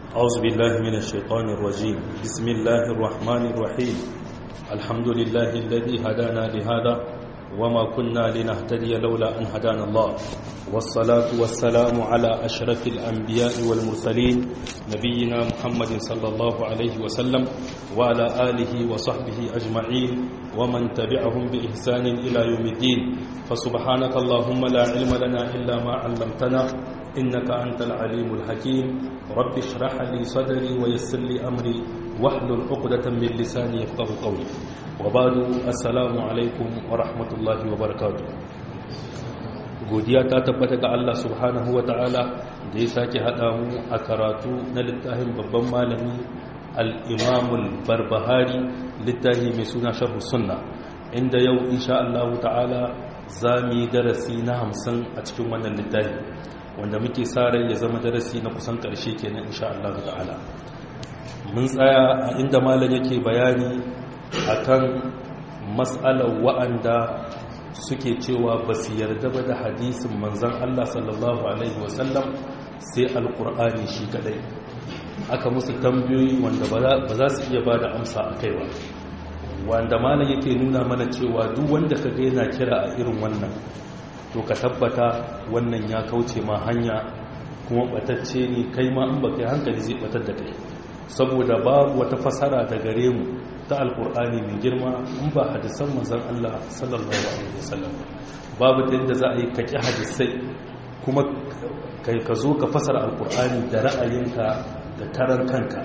أعوذ بالله من الشيطان الرجيم بسم الله الرحمن الرحيم الحمد لله الذي هدانا لهذا وما كنا لنهتدي لولا أن هدانا الله والصلاة والسلام على أشرف الأنبياء والمرسلين نبينا محمد صلى الله عليه وسلم وعلى آله وصحبه أجمعين ومن تبعهم بإحسان إلى يوم الدين فسبحانك اللهم لا علم لنا إلا ما علمتنا إنك أنت العليم الحكيم رب اشرح لي صدري ويسر لي أمري واحلل عقدة من لساني يفقه قولي وبعد السلام عليكم ورحمة الله وبركاته godiya ta tabbata ga Allah subhanahu wa ta'ala da ya sake haɗa mu a karatu na littafin babban malami al'imamul barbahari littafi mai suna sharhu sunna inda yau insha Allah ta'ala za mu yi darasi na hamsin a cikin wannan littafi wanda muke sa rai ya zama darasi na kusan ƙarshe kenan insha Allah ta'ala mun tsaya a inda malam yake bayani akan mas'alar wa'anda suke cewa ba su yarda ba da hadisin manzan Allah sallallahu alaihi wasallam sai alkur'ani shi kadai aka musu tambayoyi wanda ba za su iya ba da amsa a kai ba wanda malam yake nuna mana cewa duk wanda ka ga yana kira a irin wannan to ka tabbata wannan ya kauce ma hanya kuma batacce ne kai ma in baka hankali zai batar da kai saboda babu wata fasara da gare mu ta alkur'ani mai girma in ba hadisan manzon Allah sallallahu alaihi wasallam babu ta yadda za a yi kaki hadisai kuma kai ka zo ka fasara alkur'ani da ra'ayinka da karan kanka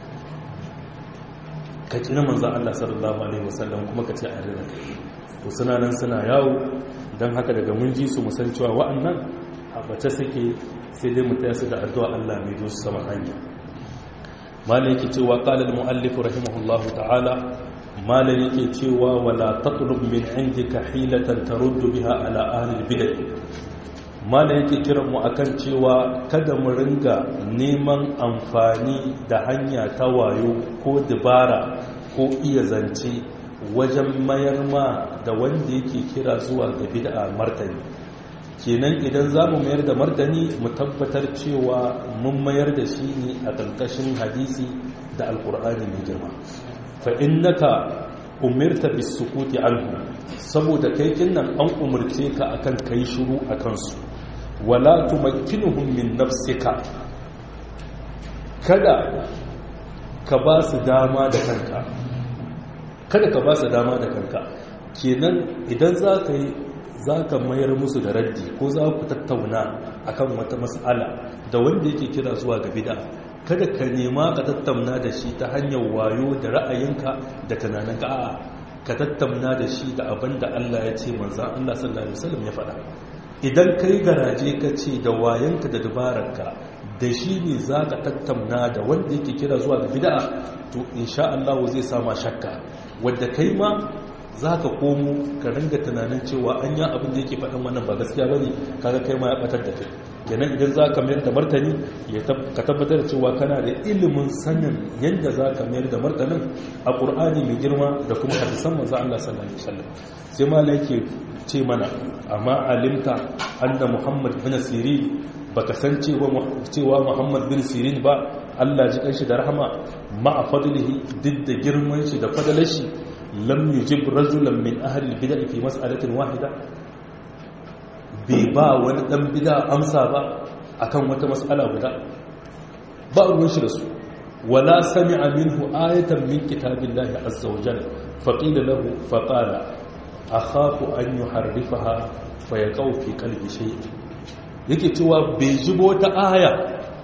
ka kina manzon Allah sallallahu alaihi wasallam kuma ka ce a rina to suna nan suna yawo don haka daga mun ji su musan cewa wa'annan a bace suke sai dai mu taya su da addu'a Allah mai zo su sama hanya malai yake cewa qala al-muallif rahimahullahu ta'ala malai yake cewa wala tatlub min indika hilatan taruddu biha ala ahli al-bid'ah malai yake kiran mu akan cewa kada mu ringa neman amfani da hanya ta wayo ko dabara ko iya zance wajen mayar ma da wanda yake kira zuwa ga bid'a martani kenan idan za mu mayar da martani mu tabbatar cewa mun mayar da shi ne a ƙarƙashin hadisi da alƙur'ani mai girma fa innaka umirta bis sukuti anhu saboda kai kinnan an umarce ka akan kai shiru akan su wala tumakkinuhum min nafsika kada ka ba su dama da kanka kada ka ba su dama da kanka kenan idan za ka yi za ka mayar musu da raddi ko za ku tattauna akan wata mas'ala da wanda yake kira zuwa ga bid'a kada ka nema ka tattauna da shi ta hanyar wayo da ra'ayinka da tunaninka a'a ka tattauna da shi da abin da Allah ya ce manzan Allah sallallahu alaihi wasallam ya faɗa idan kai garaje ka ce da wayanka da dabararka da shi ne za ka tattauna da wanda yake kira zuwa ga bid'a to insha Allah zai sama shakka wadda kai ma za ka komo ka ringa tunanin cewa an yi abin da yake faɗin wannan ba gaskiya ba ne kaga kai ma ya ɓatar da kai kenan idan za ka mayar da martani ka tabbatar da cewa kana da ilimin sanin yadda za ka mayar da martanin a ƙur'ani mai girma da kuma hadisan manzo Allah sallallahu alaihi wasallam sai ma yake ce mana amma alimta anna muhammad bin sirin baka san cewa muhammad bin sirin ba Allah ji kanshi da rahama ma'a fadlihi duk da girman shi da fadalar shi lam yujib rajulan min ahli bid'ah fi mas'alatin wahida bai ba wani dan bid'a amsa ba akan wata mas'ala guda ba ruwan shi da su wala sami'a minhu ayatan min kitabillahi azza wa jalla faqila lahu faqala akhafu an yuharrifaha fayaqau fi qalbi shay yake cewa bai jibo ta aya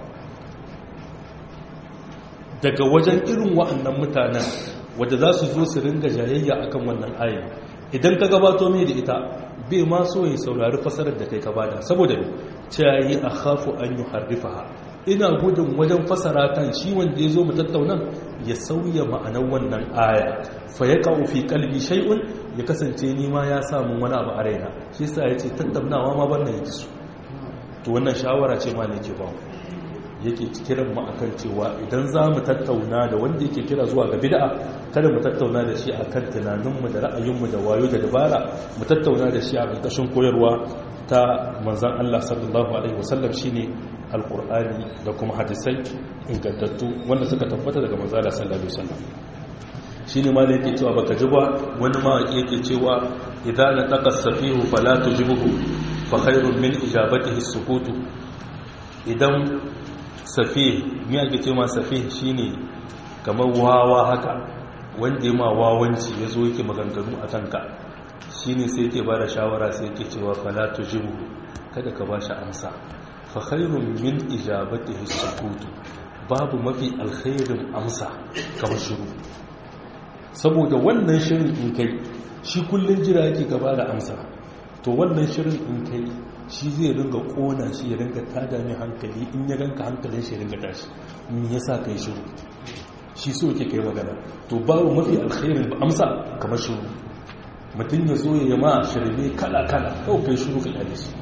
daga wajen irin wa'annan mutanen wadda za su zo su ringa jayayya akan wannan ayin idan ka gabato mai da ita bai ma so ya saurari fasarar da kai ka bada saboda yi a hafu an yi harrifaha ina gudun wajen fasara kan shi wanda ya zo mu tattaunan ya sauya ma'anar wannan aya fa ya kawo fi kalbi shay'un ya kasance ni ma ya samu wani abu a raina shi yasa ya ce tattaunawa ma ban na yake su to wannan shawara ce ma ne ke ba yake kiran mu akan cewa idan za mu tattauna da wanda yake kira zuwa ga bid'a kada mu tattauna da shi akan tunaninmu da ra'ayinmu da wayo da dabara mu tattauna da shi a ƙarƙashin koyarwa ta manzan Allah sallallahu alaihi wasallam shine alkur'ani da kuma hadisai ingantattu wanda suka tabbata daga manzala sallallahu alaihi wasallam shine ma yake cewa baka ji ba wani ma yake cewa idan la taqassafihu fala tujibuhu fa khairun min ijabatihi sukutu idan safih me ake cewa safih shine kamar wawa haka wanda ya ma wawanci yazo yake maganganu a kanka shine sai yake bada shawara sai yake cewa fala tujibuhu kada ka bashi amsa fa khairun min ijabatihi sukutu babu mafi alkhairin amsa kamar shiru saboda wannan shirin in kai shi kullun jira yake gaba da amsa to wannan shirin in kai shi zai ringa kona shi ya ringa tada mai hankali in ya ganka hankalin shi ya ringa tashi me yasa kai shiru shi so yake kai magana to babu mafi alkhairin amsa kamar shiru mutum ya zo ya ma shirme kala kala kawai kai shiru ka kyale shi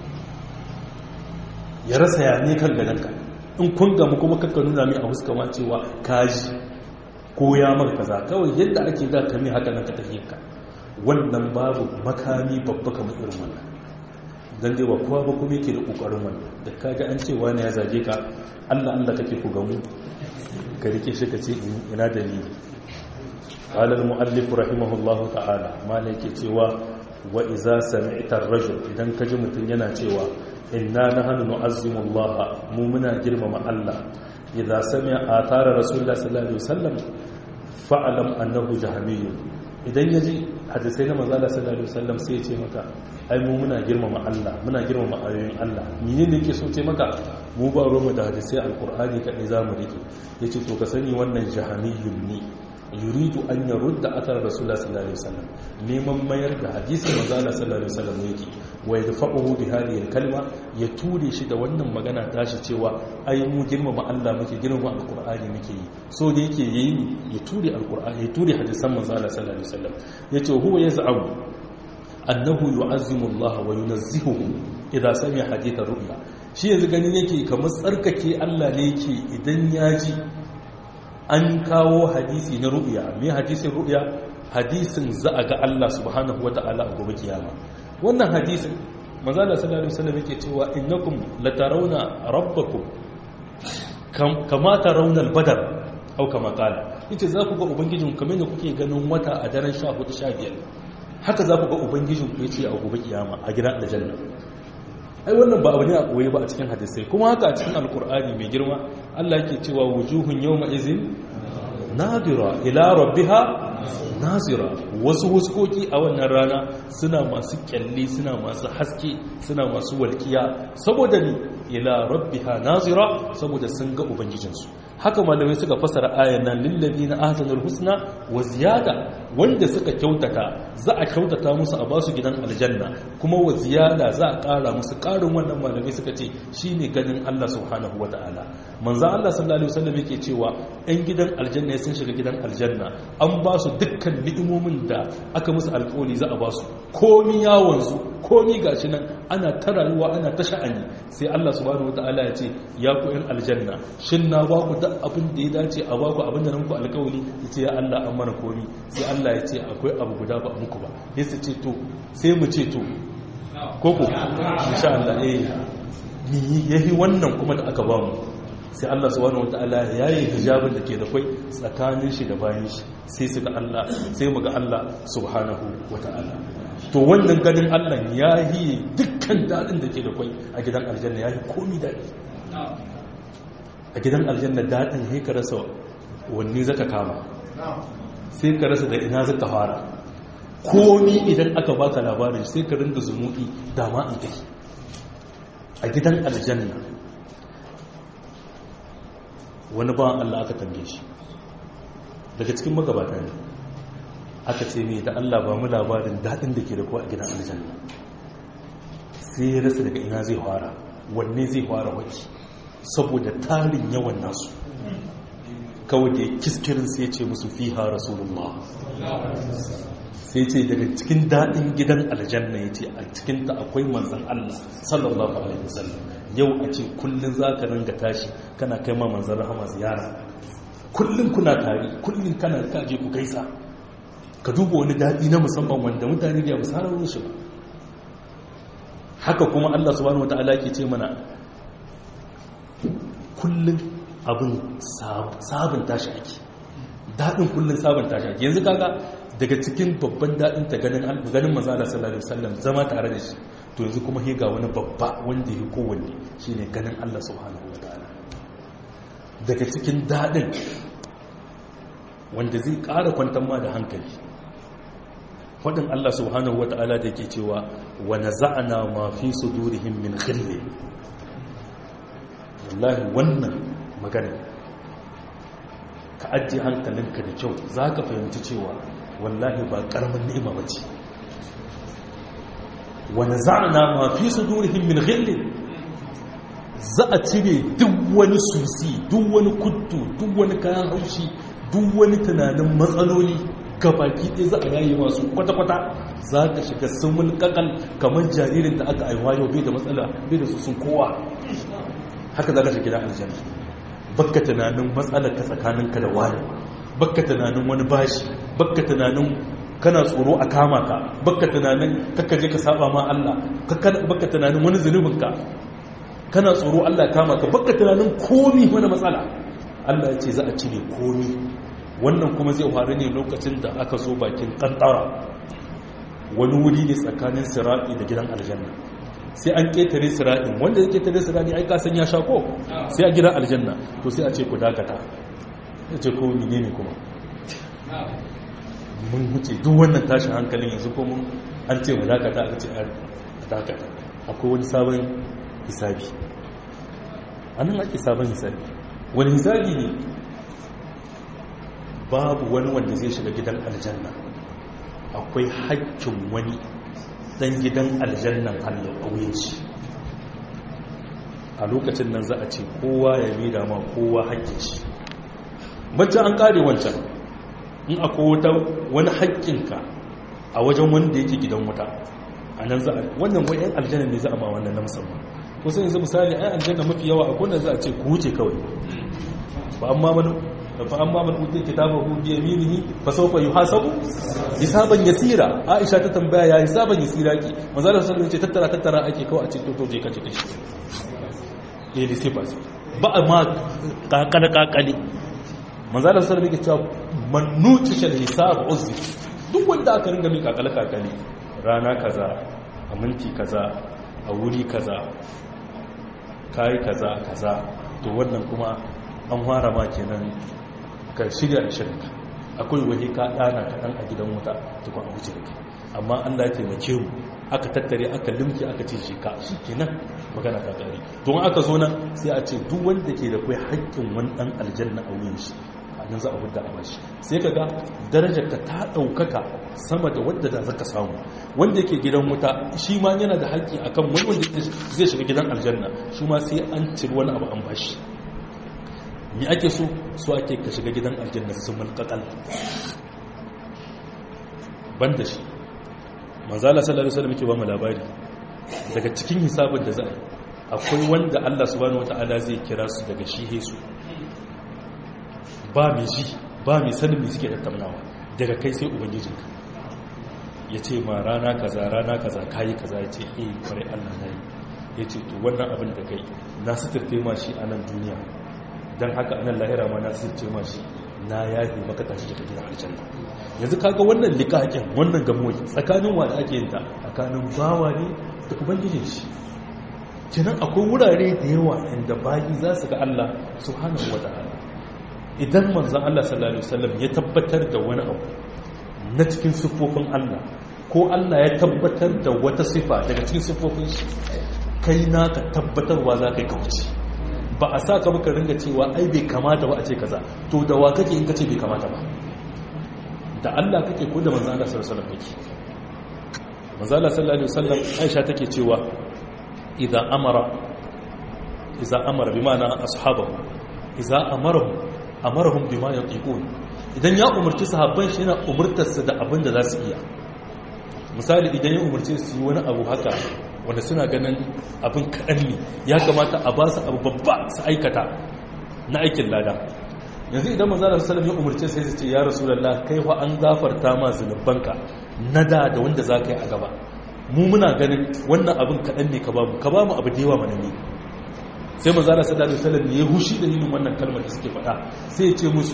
ya rasa ya ne kan gadanka in kun gamu kuma kakka nuna mai a huska ma cewa kaji ko ya maka kaza kawai yadda ake za ka mai haka nan ka tafiyarka wannan babu makami babba kamar irin wannan dan dai ba kowa ba kuma yake da kokarin wannan da kaga an ce wani ya zage ka Allah Allah kake ku gamu ka rike shi ka ce ina dalili قال المؤلف رحمه الله تعالى ما yake cewa wa iza sami'ta ar-rajul idan kaji mutun yana cewa inna nahnu nu'azzimu Allah mu muna girmama Allah idza sami'a athara rasulullah sallallahu alaihi wasallam fa'alam annahu jahmiyyun idan yaji hadisai na manzo Allah sallallahu alaihi wasallam sai ya ce maka ai mu muna girmama Allah muna girmama ayoyin Allah menene yake so ce maka mu ba roma da hadisai alqur'ani kadai zamu rike yace to ka sani wannan jahmiyyun ne yuridu an yarudda athar rasulullah sallallahu alaihi wasallam neman mayar da hadisin manzo Allah sallallahu alaihi wasallam yake wa yadfa'uhu bi hadhihi kalma ya ture shi da wannan magana tashi cewa ai mu girmama Allah muke girmama alqur'ani muke yi so da yake yayi ya ture alqur'ani ya ture hadisan manzo Allah sallallahu alaihi wasallam yace huwa yaz'am annahu yu'azzimu Allah wa yunazzihuhu idza sami'a hadith ar-ru'ya shi yanzu ganin yake kamar tsarkake Allah ne yake idan ya ji an kawo hadisi na ru'ya me hadisin ru'ya hadisin za a ga Allah subhanahu wata'ala a gobe kiyama wannan hadisin manzo Allah sallallahu alaihi wasallam yake cewa innakum latarawna rabbakum kama tarawna al-badr au kama qala yace za ku ga ubangijin kamar da kuke ganin wata a daren 14 15 haka za ku ga ubangijin ku yace a gobe kiyama a gidan aljanna ai wannan ba abu ne a koyi ba a cikin hadisai kuma haka a cikin alkur'ani mai girma Allah yake cewa wujuhun yawma izin nadira ila rabbiha nazira wasu huskoki a wannan rana suna masu kyalli suna masu haske suna masu walkiya saboda ni ila rabbiha nazira saboda sun ga ubangijinsu haka malamai suka fasara ayan nan lillabi na ahsanul husna wa ziyada wanda suka kyautata za a kyautata musu a basu gidan aljanna kuma wa ziyada za a ƙara musu ƙarin wannan malamai suka ce shine ganin Allah subhanahu wata'ala manzon Allah sallallahu alaihi wasallam yake cewa ɗan gidan aljanna sun shiga gidan aljanna an ba su dukkan ni'imomin da aka musu alƙawari za a ba su komi yawon su komi gashi nan ana ta rayuwa ana ta sha'ani sai Allah subhanahu wata'ala ya ce ya ku ɗan aljanna shin na ba ku duk abin da ya dace a ba ku abin da nan ku alƙawari ya ce ya Allah an mana komi sai Allah ya ce akwai abu guda ba muku ba sai su ce to sai mu ce to koko insha Allah eh ni yahi wannan kuma da aka ba mu sai Allah subhanahu wataala ya yi hijabin da ke da kai tsakanin shi da bayan shi sai su ga Allah sai mu ga Allah subhanahu wataala to wannan ganin Allah ya yi dukkan dadin da ke da kai a gidan aljanna ya yi komi dadi a gidan aljanna dadin sai ka rasa wanne zaka kama sai ka rasa da ina zaka fara komi idan aka baka labarin sai ka rinda zumuɗi dama an kai a gidan aljanna wani ba Allah aka tambaye shi daga cikin magabata ne aka ce ne da Allah ba mu labarin daɗin da ke da kuwa a gidan aljanna sai ya rasa daga ina zai fara wanne zai fara waki saboda tarin yawan nasu kawai da ya kiskirin sai ce musu fiha rasulullah sai ce daga cikin daɗin gidan aljanna ya ce a cikinta akwai manzan Allah sallallahu alaihi wasallam yau a ce kullum za ka ringa tashi kana kai ma manzan rahama ziyara kullum kuna tari kullum kana kaje ku gaisa ka duba wani daɗi na musamman wanda mutane da ya musarar shi ba haka kuma Allah subhanahu wataala ke ce mana kullum abin sabon tashi ake daɗin kullum sabon tashi ake yanzu kaga daga cikin babban daɗin ta ganin ganin manzo Allah sallallahu alaihi wasallam zama tare da shi to yanzu kuma he ga wani babba wanda ya kowanne shine ganin Allah subhanahu wataala daga cikin daɗin wanda zai ƙara kwantar ma da hankali faɗin Allah subhanahu wata'ala da ke cewa wa naza'na ma fi sudurihim min khilli wallahi wannan magana ka ajiye hankalinka da kyau za ka fahimci cewa wallahi ba ƙaramin ni'ima ba ce wa naza'na ma fi sudurihim min khilli za a cire duk wani susi duk wani kuddu duk wani kayan haushi duk wani tunanin matsaloli gabaki ɗaya za a yayi masu kwata-kwata za ka shiga sumul kakal kamar jaririn da aka aiwa yau bai da matsala bai da su sun kowa haka za ka shiga gidan aljanna bakka tunanin matsalar ka tsakaninka da wani bakka tunanin wani bashi bakka tunanin kana tsoro a kama ka bakka tunanin kakka je ka saba ma Allah bakka tunanin wani zunubinka kana tsoro Allah kama ka bakka tunanin komi wani matsala Allah ya ce za a cire komi wannan kuma zai faru ne lokacin da aka zo bakin kantara wani wuri ne tsakanin siraɗi da gidan aljanna sai an ƙetare siraɗin wanda ya ƙetare siraɗi ai kasan ya sha ko sai a gidan aljanna to sai a ce ku dakata ya ce ko mine ne kuma mun huce duk wannan tashin hankalin yanzu ko mun an ce mu dakata aka ce a dakata akwai wani sabon hisabi anan ake sabon hisabi wani hisabi ne babu wani wanda zai shiga gidan aljanna akwai haƙƙin wani dan gidan aljannan allah ƙauyen shi a lokacin nan za a ce kowa ya mida ma kowa haƙƙin shi bacci an ƙare wancan in akwai wata wani haƙƙinka a wajen wanda yake gidan wuta a nan za a wannan wayan aljanna ne za a ma wannan na musamman kusa yanzu misali ai aljanna mafi yawa akwai wanda za a ce ku wuce kawai ba amma mana fa amma man utiya kitabahu bi yaminihi fa sawfa yuhasabu hisaban yasira aisha ta tambaya ya hisaban yasira ki manzo Allah sallallahu alaihi tattara tattara ake kawai a ce to to je ka cike shi eh sai ba ba ma kakale kakale manzo Allah sallallahu alaihi cewa man nutisha hisab uzzi duk wanda aka ringa mai kakale kakale rana kaza a minti kaza a wuri kaza kai kaza kaza to wannan kuma an fara ma kenan ka shirya da shirka akwai waje ka dana kaɗan a gidan wuta tukun a wuce da amma allah ya taimake mu aka tattare aka limki aka ce shi ka shi kenan magana ta ƙari don aka zo nan sai a ce duk wanda ke da kai haƙƙin wani ɗan aljanna a wuyan shi a nan za a hudda a bashi sai ka ga darajar ka ta ɗaukaka sama da wadda da zaka samu wanda yake gidan wuta shi ma yana da haƙƙi akan wani wanda zai shiga gidan aljanna shi ma sai an ciri wani abu an bashi mi ake so so ake ka shiga gidan aljanna sun mulkakal ban da shi manzala sallallahu alaihi wasallam yake ba mu labari daga cikin hisabin da za a yi akwai wanda Allah subhanahu wataala zai kira su daga shi hesu ba mai ji ba mai sanin mai suke tattaunawa daga kai sai ubangijinka ya ce ma rana kaza rana kaza kayi kaza ya ce eh kwarai Allah na yi ya ce to wannan abin da kai na suturte ma shi a nan duniya don haka anan lahira ma na suturce ma shi na yafi maka tashi daga gidan aljanna yanzu kaga wannan likakin wannan gamoyi tsakanin wa da ake yin ta tsakanin bawa ne da ubangijin shi kenan akwai wurare da yawa inda bayi za su ga Allah subhanahu wataala idan manzon Allah sallallahu alaihi wasallam ya tabbatar da wani abu na cikin siffofin Allah ko Allah ya tabbatar da wata sifa daga cikin siffofin shi kai naka tabbatarwa za ka yi kauce ba a sa ka muka ringa cewa ai bai kamata ba a ce kaza to da wa kake in ka ce bai kamata ba da Allah kake ko da manzo Allah sallallahu alaihi wasallam kake manzo Allah sallallahu alaihi wasallam Aisha take cewa idza amara idza amara bi ma'ana ashabahu idza amarahum amarahum bima yatiqun idan ya umarci sahabban shi yana umurtar su da abin da za su iya misali idan ya umarci su yi wani abu haka wanda suna ganin abin kaɗan ne ya kamata a ba su abu babba su aikata na aikin lada yanzu idan manzana salam ya umarce sai su ce ya rasu lalla kai fa an gafarta ma zunubanka na da da wanda za ka yi a gaba mu muna ganin wannan abin kaɗan ne ka ba mu ka ba mu abu da yawa mana ne sai manzala sallallahu alaihi wasallam ya hushi da yin wannan kalmar da suke faɗa sai ya ce musu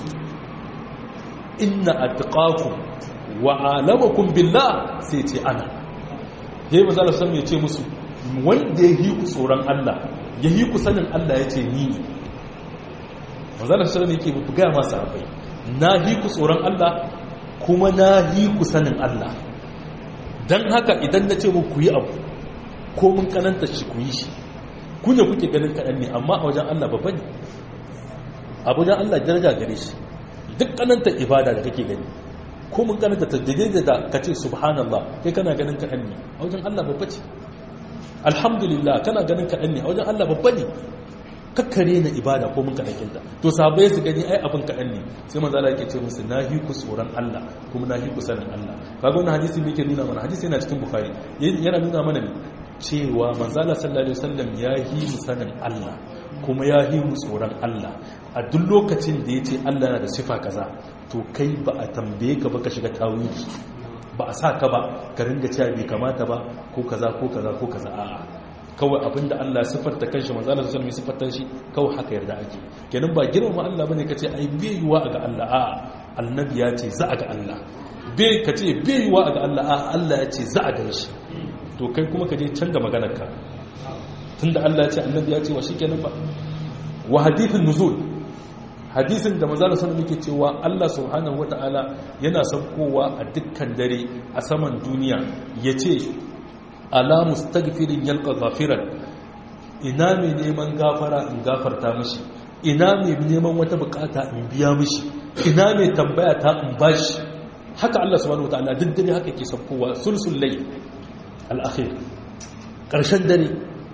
inna atqakum wa alamakum billah sai ya ce ana yayi manzala sallallahu ya ce musu wanda ya yi ku tsoron Allah ya yi ku sanin Allah ya ce ni ne manzala sallallahu yake buga masa abai na yi ku tsoron Allah kuma na yi ku sanin Allah dan haka idan na ce muku yi abu ko mun kananta shi ku yi shi ku ne kuke ganin kaɗan ne amma a wajen Allah babba ne a wajen Allah daraja gare shi duk kananta ibada da kake gani ko mun kananta ta daidai da ka ce subhanallah kai kana ganin kaɗan ne a wajen Allah babba ce alhamdulillah kana ganin kaɗan ne a wajen Allah babba ne kakkare na ibada ko mun kaɗan kinta to sabai su gani ai abin kaɗan ne sai manzo Allah yake ce musu na hi ku tsoron Allah kuma na hi ku sanin Allah kaga wannan hadisi me yake nuna mana hadisi yana cikin bukhari yana nuna mana ne cewa manzala sallallahu alaihi wasallam ya yi mu sanin Allah kuma ya yi mu tsoron Allah a duk lokacin da ya ce Allah na da sifa kaza to kai ba a tambaye ka ba ka shiga tawili ba a sa ka ba ka ringa cewa bai kamata ba ko kaza ko kaza ko kaza a'a kawai abinda Allah sifarta kanshi manzala sallallahu alaihi sifarta shi kawai haka yarda ake kenan ba girmama Allah bane kace ai bai yiwa ga Allah a'a annabi ya ce za a ga Allah bai kace bai yiwa ga Allah a'a Allah ya ce za a ga shi to kai kuma ka je can da maganarka tunda Allah ya ce annabi ya ce wa shikenan ba wa hadithin nuzul hadisin da manzo sallallahu muke cewa Allah subhanahu wataala yana saukowa a dukkan dare a saman duniya yace ala mustaghfirin yalqa ghafiran ina mai neman gafara in gafarta mishi ina mai neman wata bukata in biya mishi ina mai tambaya ta in bashi haka Allah subhanahu wataala duk dare haka ke saukowa sulsul layl al'akhir ƙarshen dare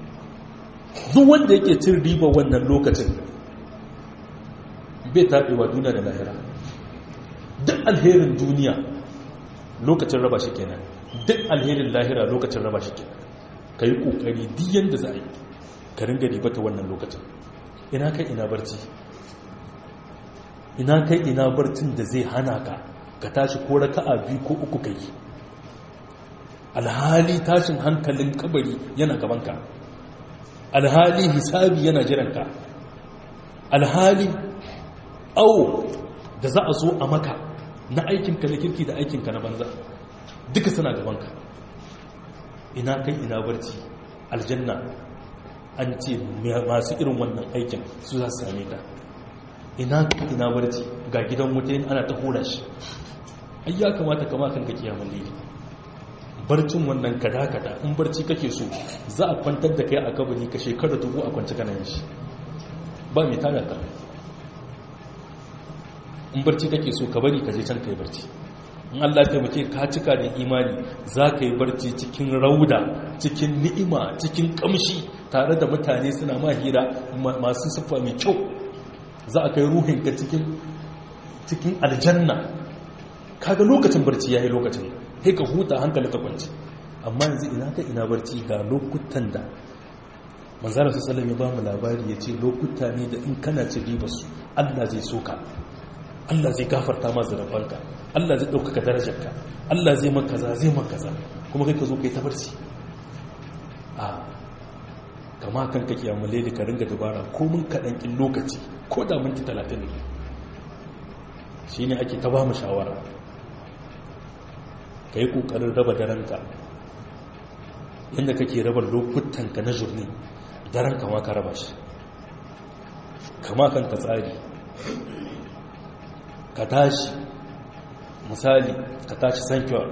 duk wanda yake cin riba wannan lokacin bai taɓewa duniya da lahira duk alherin duniya lokacin raba shi kenan duk alherin lahira lokacin raba shi kenan ka yi ƙoƙari diyan da za a yi ka ringa ribata wannan lokacin ina kai ina barci ina kai ina barcin da zai hana ka ka tashi ko raka'a biyu ko uku kai alhali tashin hankalin kabari yana gabanka alhali hisabi yana jiranka alhali awo da za a zo a maka na aikinka na kirki da aikinka na banza duka suna gabanka ina kai ina barci aljanna an ce masu irin wannan aikin su za su same ta ina kai ina barci ga gidan wuta ana ta hura shi ai ya kamata kama kanka kiyamun lili barcin wannan kada-kada in barci kake so za a kwantar da kai a kabari ka shekara dubu a kwanci kanayin shi ba mai tada ka in barci kake so ka bari ka je can ka yi barci in Allah ta muke ka cika da imani za ka yi barci cikin rauda cikin ni'ima cikin kamshi tare da mutane suna ma hira masu siffa mai kyau za a kai ruhinka cikin cikin aljanna kaga lokacin barci yayi lokacin kai ka huta hankali ka kwanci amma yanzu ina ka ina barci ga lokutan da manzara su salami ba mu labari ya ce lokuta ne da in kana ci ribarsu allah zai soka allah zai gafarta ma zarafanka allah zai ɗaukaka darajarka allah zai makaza zai makaza kuma kai ka zo kai ta barci a kama kan ka kiyamale da ka ringa dabara ko mun kaɗan ƙin lokaci ko da minti talatin ne shi ne ake ta ba mu shawara ka yi ƙoƙarin raba daranka yadda kake raba lokutanka na jurni daren kama ka raba shi kama kan ka tsari ka tashi misali ka tashi sankyawar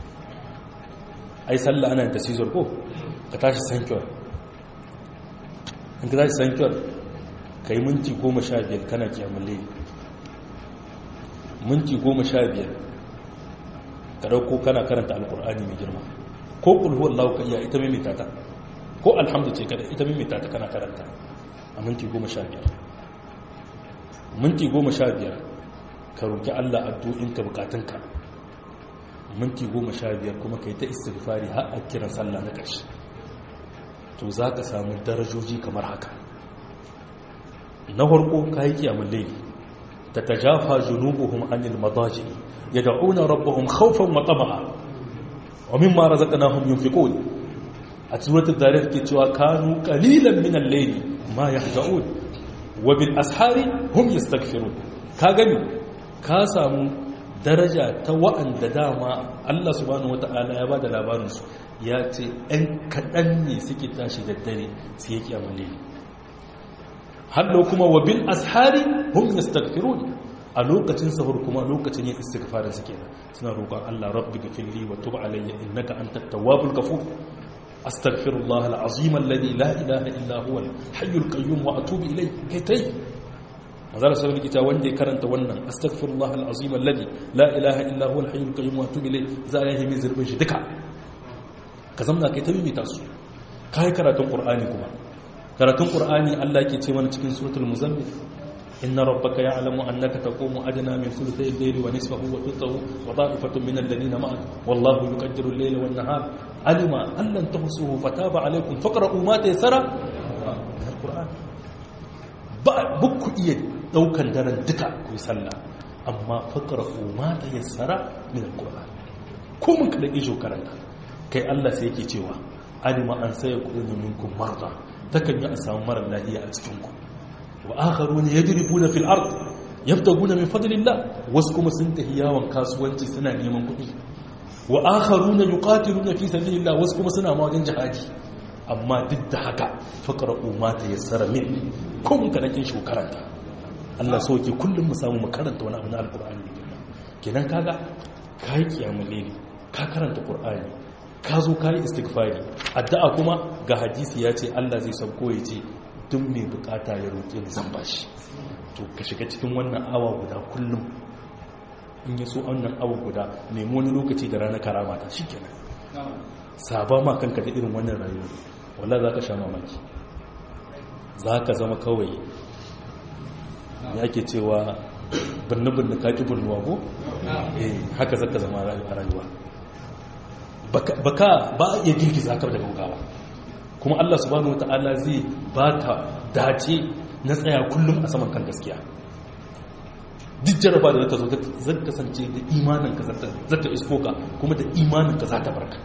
ai sallah ana da sizor ko ka tashi sankyawar in ka tashi sankyawar ka yi minti goma sha biyar kana kiyamun laili minti goma sha biyar ka dauko kana karanta alkur'ani mai girma ko kulhuwar lauka iya ita mimita ta ko alhamdu ce kada ita mimita ta kana karanta a minti goma sha biyar minti goma sha biyar ka roƙi allah addu'inka bukatunka minti goma sha biyar kuma ka yi ta istighfari har a kiran sallah na ƙarshe to za ka samu darajoji kamar haka na farko ka yi kiyamun laili ta tajafa junubuhum anil madaji yad'una rabbahum khawfan wa tama'a wa mimma razaqnahum yunfiqun a suratul zariyat ke cewa kanu qalilan min al-layli ma yahja'un wa bil ashari hum yastaghfirun ka gani ka samu daraja ta wa'anda dama Allah subhanahu wata'ala ya bada labarin su ya ce ɗan kaɗan ne suke tashi da dare su yake amale hallo kuma wa bil ashari hum yastaghfirun a lokacin sahur kuma lokacin yin istighfarin su kenan suna roƙon Allah rabbi ghfirli wa tub alayya innaka antat tawwabul ghafur astaghfirullah alazim alladhi la ilaha illa huwa alhayyul qayyum wa atubu ilayhi kaitai manzala sallallahu alaihi wanda ya karanta wannan astaghfirullah alazim alladhi la ilaha illa huwa alhayyul qayyum wa atubu ilayhi za ya yi min zurbin shi duka ka zamna kai ta mimita su kai karatun qur'ani kuma karatun qur'ani Allah ke ce mana cikin suratul muzammil inna rabbaka ya'lamu annaka taqumu adna min thuluthay al-layli wa nisfahu wa thuluthahu wa ta'ifatun min alladhina ma'ak wallahu yuqaddiru al-layla wan nahar alima an lan tuhsuhu fataba alaykum faqra'u ma tayassara min al-qur'an ba bukku iya daukan daren duka ku yi sallah amma faqra'u ma tayassara min al-qur'an ko mun kada ijo karanta kai Allah sai yake cewa alima an sai yakunu minkum marda takan yi a samu mara lafiya a cikin ku wa akharuna yadribuna fil ard yabtaguna min fadlillah wasu kuma sun tafi yawon kasuwanci suna neman kuɗi wa akharuna yuqatiluna fi sabilillah wasu kuma suna ma wajen jihadi amma duk da haka faqra'u ma tayassara min kun ka nake shi karanta Allah so yake kullum mu samu mu karanta wani abu na alqur'ani kenan kaga kai kiyamul layli ka karanta qur'ani ka zo ka yi istighfari addu'a kuma ga hadisi ya ce Allah zai sauko ya ce duk mai bukata ya roƙe ni zan bashi to ka shiga cikin wannan awa guda kullum in ya so wannan awa guda nemi wani lokaci da ranar karama ta shikenan saba ma kanka da irin wannan rayuwa wallahi zaka sha mamaki zaka zama kawai ya ke cewa binne-binne kaki binnuwa ko eh haka zaka zama a rayuwa baka ba a iya girgiza ka da gaugawa kuma Allah subhanahu wata'ala zai baka dace na tsaya kullum a saman kan gaskiya duk jaraba da zata zo zai kasance da imanin ka zata isko ka kuma da imanin ka za ta barka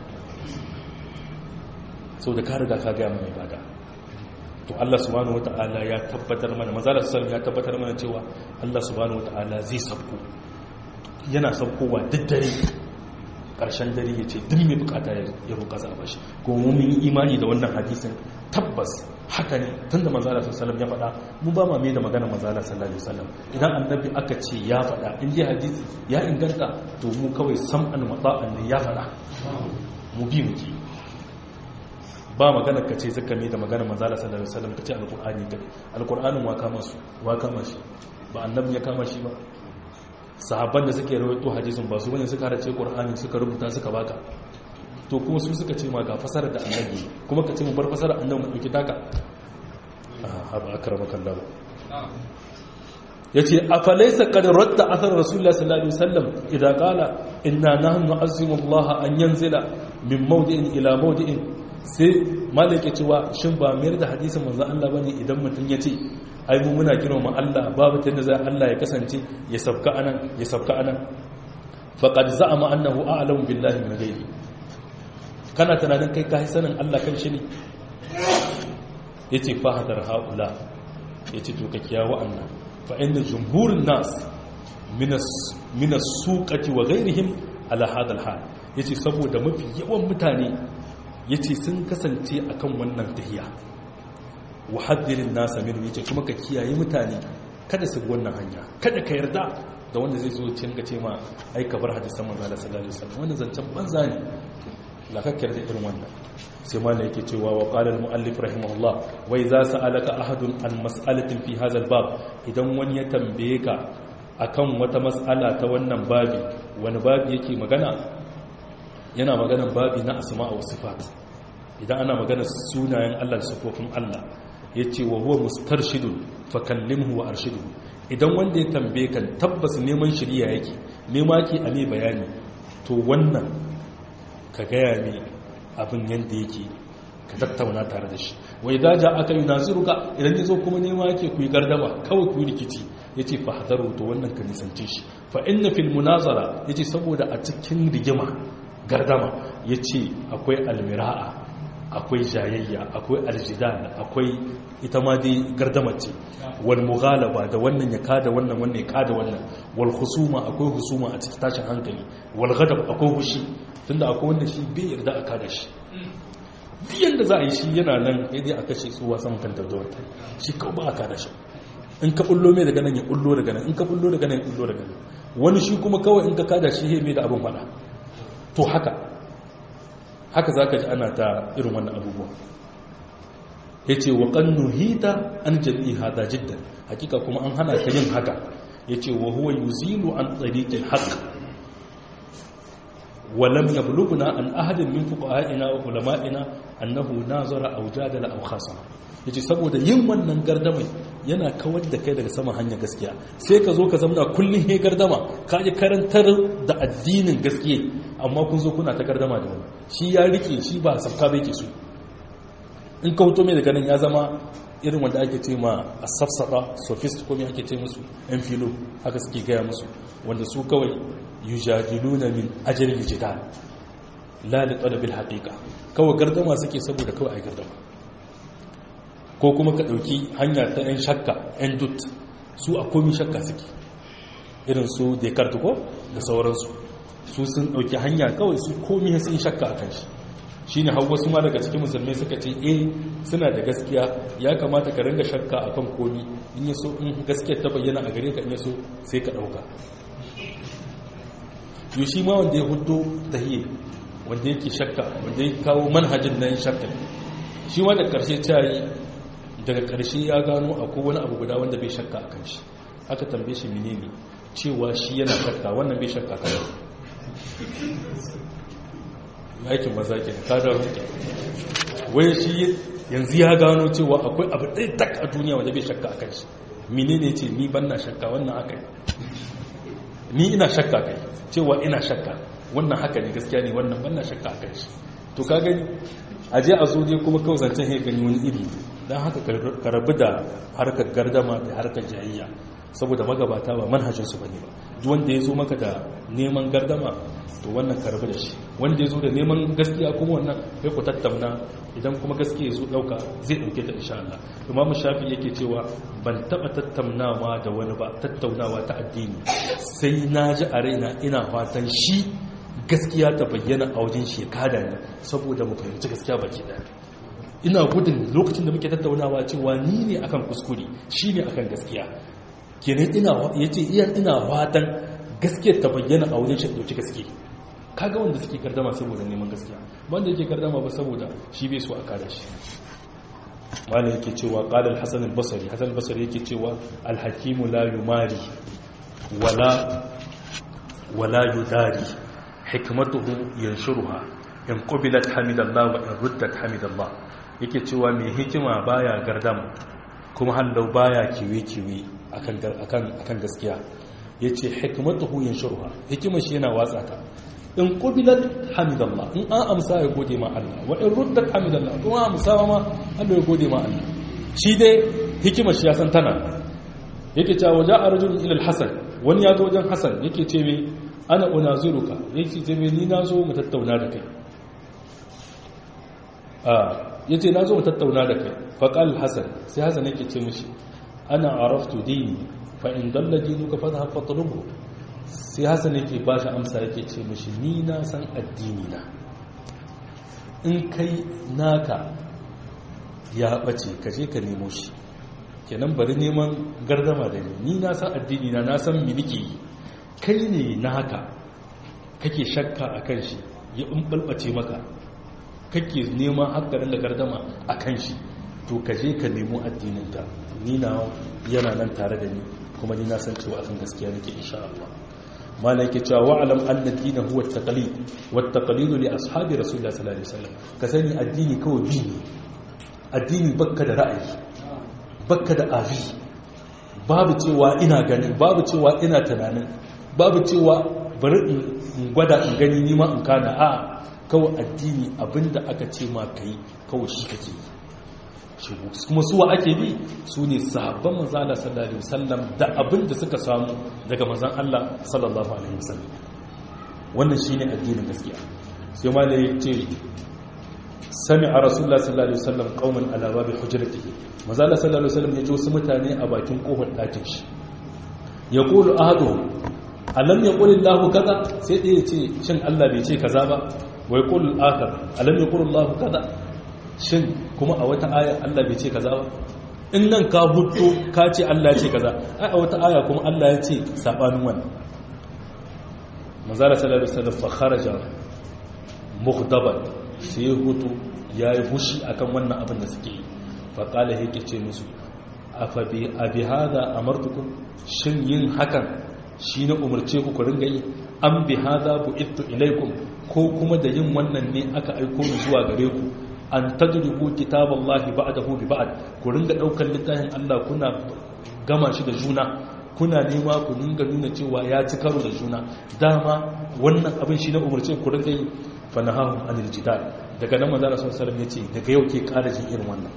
sau da ka riga ka gaya mai bada to Allah subhanahu wata'ala ya tabbatar mana mazalar sallam ya tabbatar mana cewa Allah subhanahu wata'ala zai sabko yana sabkowa duk dare karshen dare ya ce duk mai bukata ya roƙa za a bashi kuma mun yi imani da wannan hadisin tabbas haka ne tunda manzala sallallahu ya faɗa mu ba ma mai da magana manzala sallallahu alaihi wasallam idan annabi aka ce ya faɗa in dai hadisi ya inganta to mu kawai sam'an mata'an ne ya faɗa mu bi mu ba magana ka ce zaka mai da magana manzala sallallahu alaihi wasallam ka ce alqur'ani kai alqur'anin wa kama su wa kama shi ba annabi ya kama shi ba sahabban da suke rawaito hadisin ba su bane suka harace qur'ani suka rubuta suka baka to kuma su suka ce ma ga fasara da annabi kuma ka ce mu bar fasara annabi mu dauki taka ah haba akramaka Allah yace afalaysa qad radda athar rasulullah sallallahu alaihi wasallam idza qala inna nahnu nu'azzimu Allah an yanzila min mawdi'in ila mawdi'in sai malaka cewa shin ba mayar da hadisin manzo Allah bane idan mutun yace ai mu muna girma Allah babu ta yadda za Allah ya kasance ya sabka anan ya sabka anan faqad za'ama annahu a'lamu billahi min ghayri kana tunanin kai kai sanin Allah kan shi ne yace fa hadar haula yace to ka kiyawa annan fa inna jumhurun nas min min as-suqati wa ghayrihim ala hadha al-hal yace saboda mafi yawan mutane yace sun kasance akan wannan tahiya wa haddirin nasa min yace kuma ka kiyaye mutane kada su wannan hanya kada ka yarda da wanda zai zo cin ga ce ma ai ka bar hadisan manzo Allah sallallahu alaihi wasallam wannan zancen banza ne la ka yarda irin wannan sai ma ne yake cewa wa qala al muallif rahimahullah wa idza sa'alaka ahadun an mas'alatin fi hadha al bab idan wani ya tambaye ka akan wata mas'ala ta wannan babi wani babi yake magana yana maganan babi na asma wa sifat idan ana magana sunayen Allah da sifofin Allah ya ce wa huwa mustarshidun fakallimhu wa arshidu idan wanda ya tambaye kan tabbas neman shirya yake nema ke a mai bayani to wannan ka gaya ne abin yadda yake ka tattauna tare da shi wai daja aka yi naziruka idan ya zo kuma nema yake ku yi gardama kawai ku yi rikici ya ce fahadaru to wannan ka nisance shi fa inna fil munazara ya ce saboda a cikin rigima gardama ya ce akwai almira'a akwai jayayya akwai aljidal akwai ita ma dai gardamar ce wal mughalaba da wannan ya kada wannan wannan ya kada wannan wal husuma akwai husuma a cikin tashin hankali wal ghadab akwai hushi tunda akwai wanda shi bai yarda a kada shi duk yanda za a yi shi yana nan sai dai a kashe tsuwa saman kan daudawar ta shi kawai ba a kada shi in ka bullo mai daga nan ya bullo daga nan in ka bullo daga nan ya bullo daga nan wani shi kuma kawai in ka kada shi he mai da abin fada to haka haka za ka ji ana ta irin wannan abubuwa ya ce wa ƙannu hita an jami'i hada jiddan hakika kuma an hana ka yin haka ya ce wa huwa yuzilu an tsariƙin haka walam ya buluguna an ahadin min fuqaha'ina wa ulama'ina annahu nazara aw jadala aw khasama yace saboda yin wannan gardamai yana kawar da kai daga saman hanyar gaskiya sai ka zo ka zamna kullun he gardama ka ji karantar da addinin gaskiya amma kun zo kuna ta gardama da wani shi ya rike shi ba sabka bai ke so in ka hoto mai daga nan ya zama irin wanda ake ce ma a safsaba sophist ko me ake ce musu yan filo haka suke gaya musu wanda su kawai yujadiluna min ajril jidal la li talabil haqiqa kawai gardama suke saboda kawai ai gardama ko kuma ka dauki hanya ta yan shakka yan dut su a komi shakka suke irin su Descartes ko da sauransu su sun dauki hanya kawai su komi sun shakka akan shi shine har wasu ma daga cikin musulmai suka ce eh suna da gaskiya ya kamata ka ringa shakka akan komi in yaso in gaskiyar ta bayyana a gare ka in yaso sai ka dauka yau shi ma wanda ya hudu tahiyya wanda yake shakka wanda ya kawo manhajin nan shakka shi ma da karshe cayi daga karshe ya gano akwai wani abu guda wanda bai shakka a kan shi aka tambaye shi menene cewa shi yana shakka wannan bai shakka kan aikin maza ke ka da wai shi yanzu ya gano cewa akwai abu ɗaya tak a duniya wanda bai shakka a kan shi menene ce ni ban na shakka wannan haka ni ina shakka kai cewa ina shakka wannan haka ne gaskiya ne wannan wannan shakka a kai shi to ka gani a je a zo dai kuma kawai zancen ya gani wani iri don haka ka rabu da harkar gardama da harkar jayayya saboda magabata ba manhajinsu ba ne ba duk wanda ya zo maka da neman gardama to wannan ka rabu da shi wanda ya zo da neman gaskiya kuma wannan kai ku tattauna idan kuma gaskiya ya zo ɗauka zai ɗauke ta insha Allah imamu shafi yake cewa ban taɓa tattaunawa da wani ba tattaunawa ta addini sai na ji a raina ina fatan shi gaskiya ta bayyana a wajen shekada ne saboda mu fahimci gaskiya baki ɗaya ina gudun lokacin da muke tattaunawa cewa ni ne akan kuskure shi ne akan gaskiya kenan ina yace iya ina fatan gaskiyar ta bayyana a wajen shi dauki gaskiya kaga wanda suke gardama saboda neman gaskiya wanda yake gardama ba saboda shi bai so a kada shi wani yake cewa qala al-hasan al-basri hasan al-basri yake cewa al-hakim la yumari wala wala yudari hikmatuhu yanshuruha in qubilat hamidallah wa in ruddat hamidallah yake cewa mai hikima baya gardama kuma hallau baya kiwe-kiwe akan akan akan gaskiya yace hikmatuhu yanshuruha hikimar shi yana watsa ta in qubilat hamidallah in an amsa ya gode ma Allah wa in ruddat hamidallah kuma amsa ma Allah ya gode ma Allah shi dai hikimar shi ya san tana yake cewa waja arjul ila al-hasan wani ya zo wajen hasan yake ce me ana unaziruka yake ce me ni nazo mu tattauna da kai a yace nazo mu tattauna da kai fa qal hasan sai hasan yake ce mishi ana araftu dini fa in dalla dinuka fadhhab fatlubhu sai hasan yake ba shi amsa yake ce mashi ni na san addini na in kai naka ya bace ka je ka nemo shi kenan bari neman gardama da ni ni na san addini na na san mi nake yi kai ne naka kake shakka akan shi ya balbace maka kake neman hakkarin da gardama akan shi to ka je ka nemo addinin ka ni na yana nan tare da ni kuma ni na san cewa akan gaskiya nake insha Allah malai ke cewa wa'alam anna ad-din huwa at-taqlid wa at-taqlid li ashabi rasulullah sallallahu alaihi wasallam ka sani addini kawai bi ne addini bakka da ra'ayi bakka da afi babu cewa ina ganin babu cewa ina tunanin babu cewa bari in gwada in gani ni ma in kana a kawai addini abinda aka ce ma kai kawai shi kake yi kuma suwa ake bi su ne sahabban manzan Allah sallallahu alaihi wasallam da abin da suka samu daga manzan Allah sallallahu alaihi wasallam wannan shine addinin gaskiya sai malai ce sami'a rasulullah sallallahu alaihi wasallam qauman ala babi hujratihi manzo Allah sallallahu alaihi wasallam ya ji wasu mutane a bakin kofar ɗakin shi yaqulu ahaduhum alam yaqul Allahu kaza sai ɗaya ya ce shin Allah bai ce kaza ba wa yaqul al-akhar alam yaqul Allahu kaza shin kuma a wata aya Allah bai ce kaza ba in nan ka hudu ka ce Allah ya ce kaza ai a wata aya kuma Allah ya ce sabanin wannan manzara sallallahu alaihi wasallam fa kharaja mughdaban sai hutu yayi fushi akan wannan abin da suke yi fa qala yake ce musu afa bi abi hada amartukum shin yin hakan shi na umarce ku ku ringa yi an bi hada bu'ittu ilaikum ko kuma da yin wannan ne aka aiko ni zuwa gare ku an tadrubu kitaballahi ba'dahu bi ba'd ku ringa daukar littafin Allah kuna gama shi da juna kuna nema ku ringa nuna cewa ya ci karo da juna dama wannan abin shi na umarce ku ringa yi fa nahahum anil jidal daga nan manzo sallallahu alaihi wasallam yace daga yau ke ƙara jin irin wannan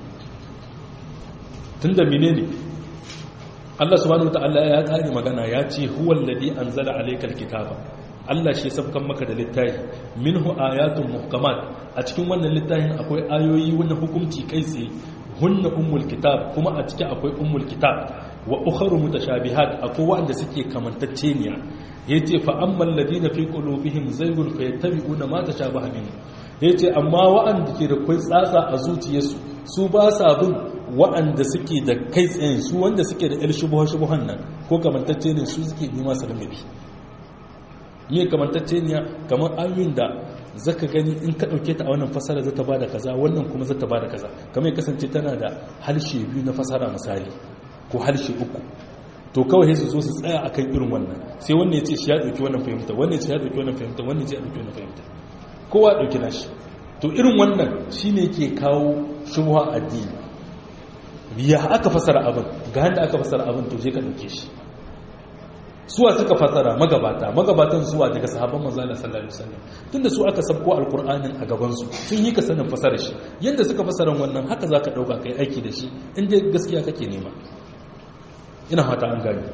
tunda menene Allah subhanahu wataala ya kare magana ya ce huwal ladhi anzala alaykal kitaba Allah shi sabkan maka da littafi minhu ayatun muhkamat a cikin wannan littafin akwai ayoyi wannan hukunci kai tsaye hunna ummul kitab kuma a ciki akwai ummul kitab wa ukharu mutashabihat akwai wanda suke kamantacceniya yace fa ammal ladina fi qulubihim zaygun fayattabi'una ma tashabaha minhu yace amma wa'anda ke da kai tsatsa a zuciyarsu su ba sa bin wa'anda suke da kai tsayin su wanda suke da 'yar shubuhan nan ko kamantacce ne su suke nema su ringa bi ne kamantacce ne kamar ayoyin da zaka gani in ka dauke ta a wannan fasara zata bada kaza wannan kuma zata bada kaza kamar ya kasance tana da harshe biyu na fasara misali ko harshe uku to kawai su zo su tsaya akan irin wannan sai wannan ya ce shi ya dauki wannan fahimta wannan ya ce ya dauki wannan fahimta wannan ya ce ya dauki wannan fahimta kowa ya dauki nashi to irin wannan shine ke kawo shubha addini ya aka fasara abin ga handa aka fasara abin to je ka dauke shi suwa suka fasara magabata magabatan suwa daga sahabban manzo Allah sallallahu alaihi wasallam tunda su aka sabko alqur'anin a gaban su sun yi ka sanin fasara shi yanda suka fasara wannan haka zaka dauka kai aiki da shi in dai gaskiya kake nema ina fata an gani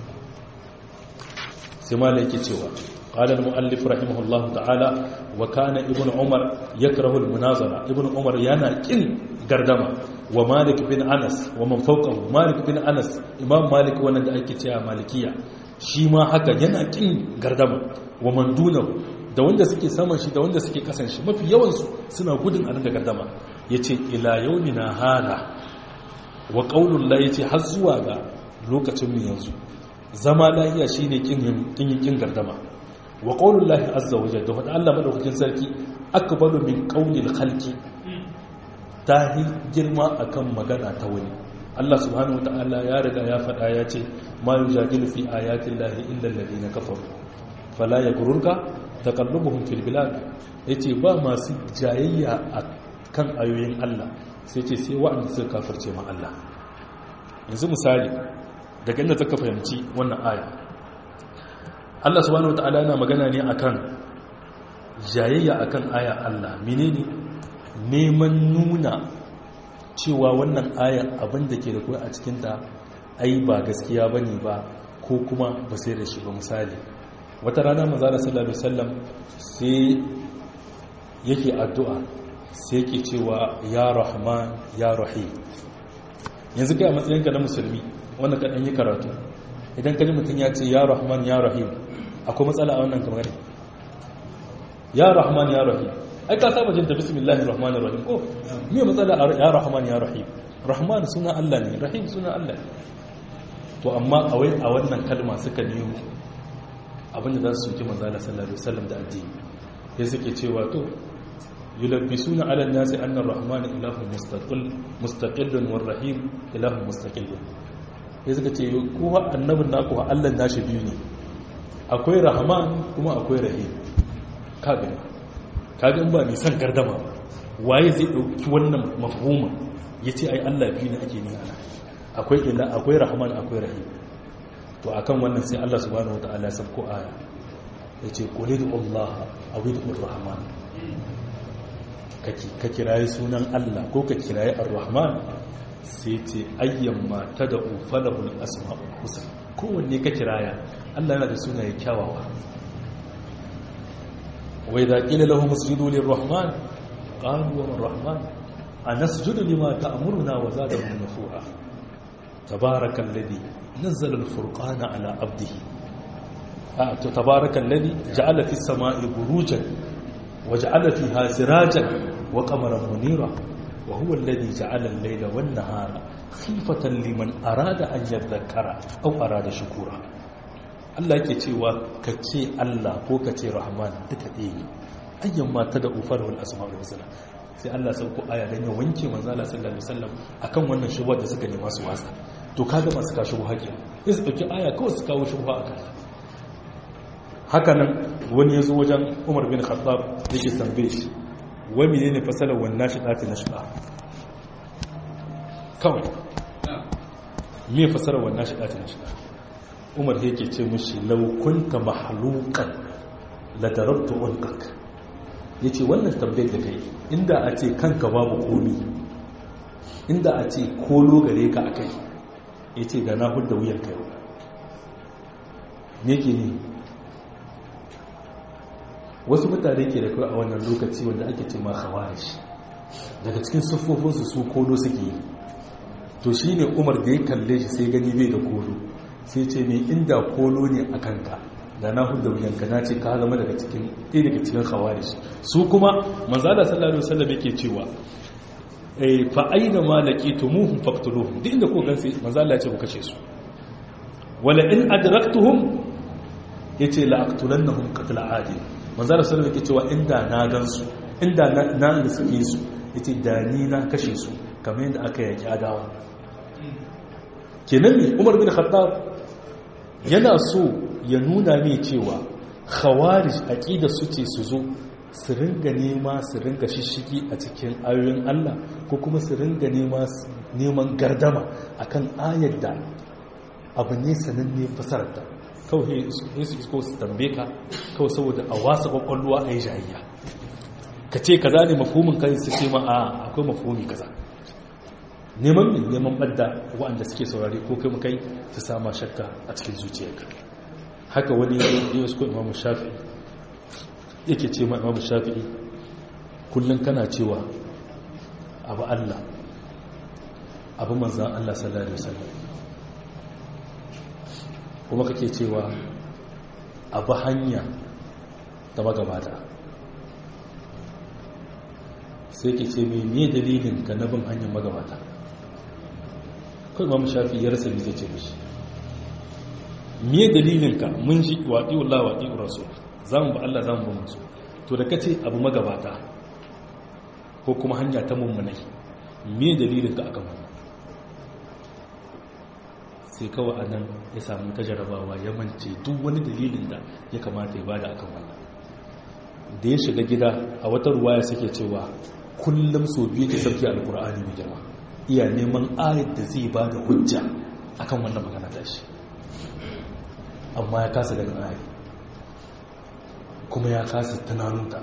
sai malai yake cewa قال المؤلف رحمه الله تعالى وكان ابن عمر يكره المناظرة ابن عمر yana kin gardama wa malik bin anas wa man fawqahu malik bin anas imam malik wannan da ake cewa malikiya shi ma haka yana kin gardama wa man dunahu da wanda suke saman shi da wanda suke kasan shi mafi yawan su suna gudun a da gardama yace ila yaumina hada wa qaulul la yace har zuwa ga lokacin mu yanzu zama lahiya shine kin kin kin gardama wa qaulul lahi azza wa jalla wa Allah madaukakin sarki akbalu min qaulil khalqi ta yi girma akan magana ta wani Allah subhanahu wa ta'ala ya riga ya faɗa ya ce ma yujadilu fi ayatin lahi illa alladhina kafaru fala yaghurruka taqallubuhum fil bilad yace ba masu jayayya kan ayoyin Allah sai ce sai wa'anda suka kafirce ma Allah yanzu misali daga inda zaka fahimci wannan aya Allah subhanahu wa ta'ala yana magana ne akan jayayya akan aya Allah menene neman nuna cewa wannan ayar abin da ke da kuwa a cikinta ai ba gaskiya ba ne ba ko kuma ba sai da shi ba misali wata rana mazana sallallahu alaihi wasallam sai yake addu'a sai yake cewa ya rahman ya rahim yanzu kai a matsayinka na musulmi wanda ka ɗan yi karatu idan ka ji mutum ya ce ya rahman ya rahim akwai matsala a wannan kamar ya rahman ya rahim ai ka saba jin ta bismillahir rahmanir rahim ko me matsala ya rahman ya rahim rahman suna Allah ne rahim suna Allah ne to amma a wai a wannan kalma suka nemo abinda za su soki manzo Allah sallallahu alaihi wasallam da addini sai suke cewa to yulabbisuna ala an-nasi anna ar-rahman ilahun mustaqil mustaqillun war rahim ilahun mustaqillun sai suka ce ko annabin naku Allah nashi biyu ne akwai rahman kuma akwai rahim ka gani kaga ba mai san gardama waye zai dauki wannan mafhuma yace ai Allah biyu ne ake ni ana akwai illa akwai rahman akwai rahim to akan wannan sai Allah subhanahu wataala ya sabko aya yace qulidu Allah awidu rahman kake ka kirayi sunan Allah ko ka kirayi ar-rahman sai ce ayyamma tad'u falahul asma'ul husna kowanne ka kiraya Allah yana da sunaye kyawawa وإذا قيل لهم اسجدوا للرحمن qalu wa rahman anasjudu lima ta'muruna wa zadahum nufura tabarakallazi nazzala al-furqana ala abdihi tabarakallazi ja'ala fis sama'i burujan wa ja'ala fiha sirajan wa qamaran munira wa huwa alladhi ja'ala al-layla wan-nahara khifatan liman arada an yadhakkara aw arada shukura Allah yake cewa ka ce Allah ko ka ce Rahman duka ɗaya ne ayyan mata da ufar wal asma'ul husna sai Allah sauko aya dan ya wanke manzo Allah sallallahu alaihi wasallam akan wannan shubha da suka nema su wasa to kaga masu ka shubha ke sai su dauki aya kawai su kawo shubha akan haka nan wani yazo wajen Umar bin Khattab yake tambaye shi wai menene fasalar wannan shidati na shida kawai me fasalar wannan shidati na shida umar yake ce mushi laukunta mahalukan ladarabtu ulqak yace wannan tambayar da kai inda a ce kanka babu komi inda a ce kolo gare ka akai yace da na hudda wuyan kai me ke ni wasu mutane ke da kai a wannan lokaci wanda ake ce ma khawarij daga cikin siffofinsu su kolo suke yi to shine umar da ya kalle shi sai gani bai da kolo sai ce mai inda kolo ne a kanka da na hudu wuyanka na ce ka zama daga cikin ɗaya daga cikin khawarij su kuma manzala sallallahu alaihi wasallam yake cewa eh fa aina ma laqitumuhum faqtuluhum duk inda ko gansu manzala ya ce ku kashe su wala in adraktuhum yace la aqtulannahum qatl adi manzala sallallahu alaihi yake cewa inda na gansu inda na da suke su yace da ni na kashe su kamar yadda aka yaki adawa kenan ne umar bin khattab yana so ya nuna mai cewa khawarij aqida su ce su zo su ringa nema su ringa shishigi a cikin ayoyin Allah ko kuma su ringa nema neman gardama akan ayar da abu ne sananne fasararta kawai sai su isko su tambe ka kawai saboda a wasa kwakwalwa a yi jayayya ka ce kaza ne mafumin kai su ce ma a akwai mafumi kaza neman min neman ɓadda waɗanda suke saurari ko kai kai su sama shakka a cikin zuciyarka haka wani yi wasu ko imamu shafi'i yake ce ma imamu shafi'i kullum kana cewa abu allah abu manzan allah sallallahu alaihi wasallam kuma kake cewa abu hanya da magabata sai ke ce mai ne dalilin ka na bin hanyar magabata kai ma shafi ya rasa zai ce mishi me dalilin ka mun ji waɗi wallah waɗi rasul za mu ba Allah za mu ba musu to da kace abu magabata ko kuma hanya ta mummunai me dalilin ka akan wannan sai kawai anan ya samu ta jarabawa ya mance duk wani dalilin da ya kamata ya bada akan wannan da ya shiga gida a wata ruwaya suke cewa kullum so biyu ke sauke alkur'ani mai girma iya neman ayat da zai ba da hujja akan wannan magana ta shi amma ya kasa ganin ayat kuma ya kasa tunanunta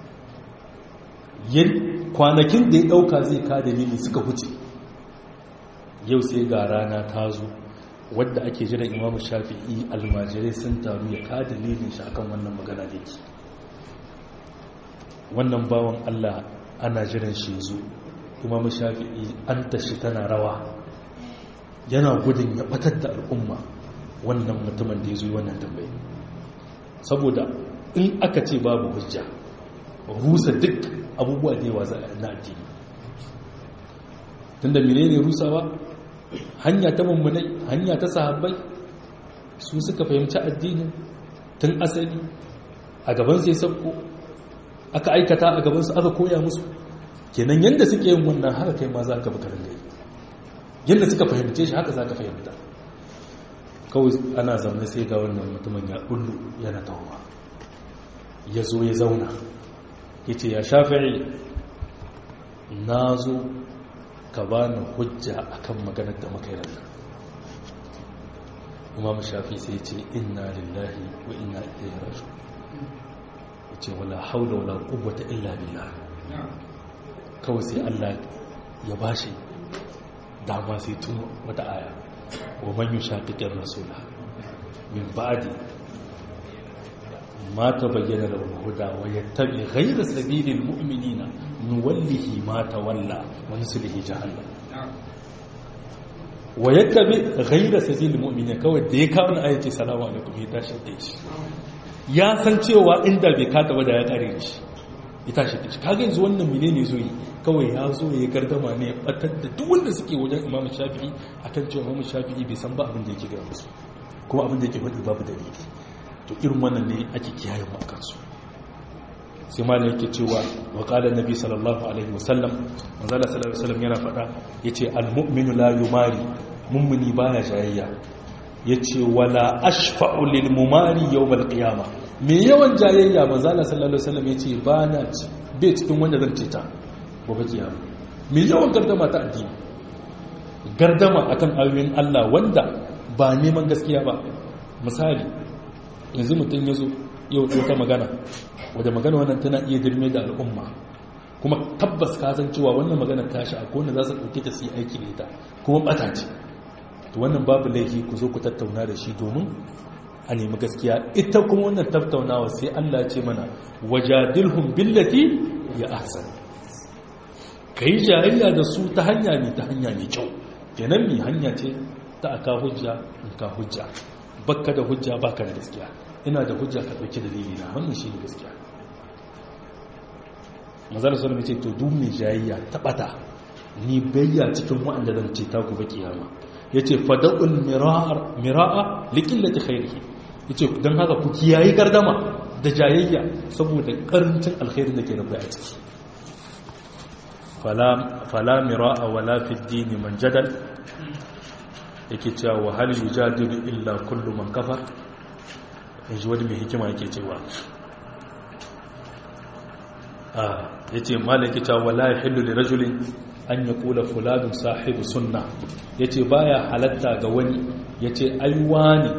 kwanakin da ya dauka zai ka dalili suka huce yau sai ga rana ta zo wadda ake jiran imamu shafi'i almajirai sun taru ya ka dalilin shi akan wannan magana da yake wannan bawan allah ana jiran shi zo imamu shafi'i an tashi tana rawa yana gudun ya batar da al'umma wannan mutumin da ya zo wannan tambayi saboda in aka ce babu hujja rusa duk abubuwa da yawa na addini tunda menene rusawa hanya ta mummunai hanya ta sahabbai su suka fahimci addinin tun asali a gaban sai sabko aka aikata a gabansu aka koya musu kenan yadda suke yin wannan haka kai ma za ka baka ringa yi yadda suka fahimce shi haka za ka fahimta kawai ana zaune sai ga wannan mutumin ya kullu yana tawowa ya zo ya zauna ya ce ya shafi'i na zo ka ba ni hujja akan maganar da muka yi imam shafi sai ce inna lillahi wa inna ilaihi raji'un ce wala haula wala quwwata illa billah kawai sai Allah ya bashi dama sai tuno wata aya wa man yushaqiqir rasula min ba'di ma tabayyana lahu huda wa yattabi ghayra sabilil mu'minina nuwallihi ma tawalla wa nuslihi jahannam wa yattabi ghayra sabil mu'minin kawai da ya kawo na ayace salamu alaikum ya tashi da shi ya san cewa inda bai kada ba da ya kare da shi ya tashi da shi kaga yanzu wannan menene zo yi kawai ya zo ya gardama ne ya batar da duk wanda suke wajen imam shafi'i akan cewa imam shafi'i bai san ba abin da yake gaya musu kuma abin da yake faɗi babu dalili to irin wannan ne ake kiyaye mu akan su sai ma yake cewa wa qala nabi sallallahu alaihi wasallam manzo Allah sallallahu alaihi wasallam yana faɗa yace al-mu'minu la yumari mummuni baya jayayya yace wala ashfa'u lil mumari yawm al-qiyama me yawan jayayya manzo Allah sallallahu alaihi wasallam yace bana bai cikin wanda zan ceta gobe kiyama me yawan gardama ta addini gardama akan ayoyin Allah wanda ba neman gaskiya ba misali yanzu mutum ya zo yau ta magana wadda magana wannan tana iya dirme da al'umma kuma tabbas ka san cewa wannan magana ta shi akwai wanda za su ɗauke ta su yi aiki da ita kuma ɓata ce to wannan babu laifi ku zo ku tattauna da shi domin a nemi gaskiya ita kuma wannan tattaunawa sai Allah ce mana wajadilhum billati ya ahsan kai jayayya da su ta hanya ne ta hanya mai kyau kenan mi hanya ce ta aka hujja in ka hujja bakka da hujja baka da gaskiya ina da hujja ka dauki dalili na wannan shi ne gaskiya mazal sallallahu ce to duk mai jayayya ta bata ni bayya cikin wanda zan ce ta gobe kiyama yace fada'ul mirar miraa liqillati khairihi yace dan haka ku kiyayi gardama da jayayya saboda karancin alkhairin da ke da a ciki fala fala miraa wala fi ad-din man jadal yake cewa wa hal yujadilu illa kullu man kafar yanzu wani mai hikima yake cewa a yace malaki cewa wala yahillu li rajulin an yaqula fulanun sahibu sunna yace baya halatta ga wani yace ai wani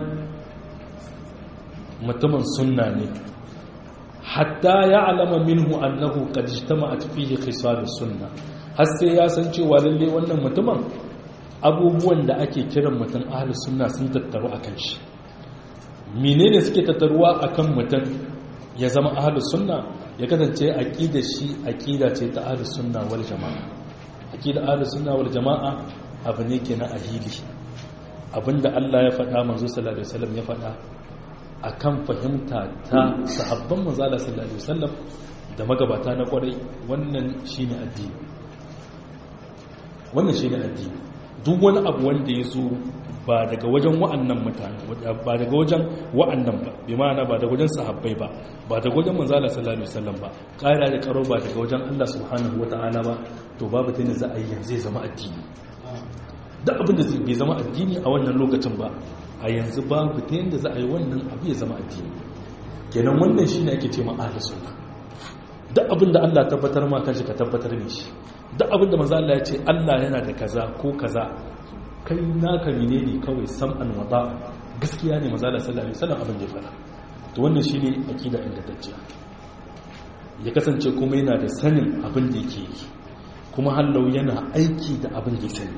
mutumin sunna ne hatta ya'lama minhu annahu qad ijtama'at fihi khisal sunna har sai ya san cewa lalle wannan mutumin abubuwan da ake kiran mutum ahalus sunna sun tattaru a kan shi menene suke tattaruwa a kan mutum ya zama ahalus sunna ya kasance aƙida shi aƙida ce ta ahalus sunna wal jama'a aƙida ahalus sunna wal jama'a abu ne ke na ahili abinda Allah ya faɗa manzo sallallahu alaihi wasallam ya faɗa akan fahimta ta sahabban manzo sallallahu alaihi wasallam da magabata na kwarai wannan shine addini wannan shine addini duk wani abu wanda ya zo ba daga wajen wa'annan mutane ba daga wajen wa'annan ba bi ma'ana ba daga wajen sahabbai ba ba daga wajen manzala sallallahu alaihi wasallam ba ƙara da karo ba daga wajen Allah subhanahu wata'ala ba to babu ta ne za a yi yanzu zai zama addini duk abin da bai zama addini a wannan lokacin ba a yanzu babu ta yadda za a yi wannan abu ya zama addini kenan wannan shine ake ce ma ahlus sunna duk abin da Allah tabbatar ma kanshi ka tabbatar ne shi duk abin da manzo Allah ya ce Allah yana da kaza ko kaza kai naka menene kawai sam'an wada gaskiya ne manzo Allah sallallahu alaihi wasallam abin da ya fara to wannan shine akida ingantacciya ya kasance kuma yana da sanin abin da yake yi kuma hallau yana aiki da abin da ya sani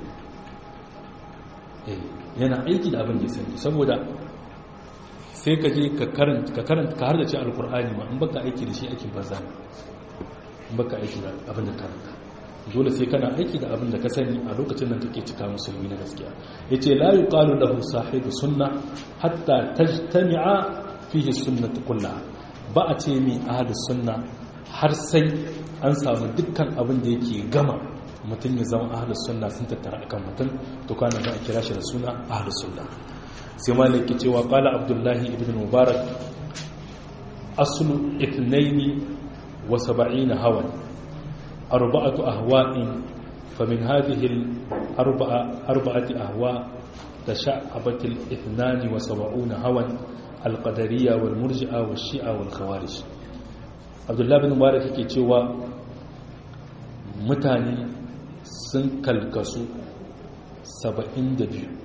yana aiki da abin da ya sani saboda sai ka je ka karanta ka karanta ka harda ce alkur'ani ma in baka aiki da shi aikin banza ne in baka aiki da abin da karanta dole sai kana aiki da abin da ka sani a lokacin da kake cika musulmi na gaskiya yace la yuqalu lahu sahibu sunna hatta tajtami'a fihi sunnatu kullaha ba a ce mi ahlus sunna har sai an samu dukkan abin da yake gama mutum ya zama ahlus sunna sun tattara akan mutum to kana za a kira shi da suna ahlus sunna sai malik ke cewa qala abdullahi ibn mubarak aslu ithnaini wa sab'ina hawan أربعة أهواء فمن هذه الأربعة أربعة أهواء تشعبت الاثنان وسبعون هوى القدرية والمرجئة والشيعة والخوارج عبد الله بن مبارك ke cewa mutane sun kalkasu 72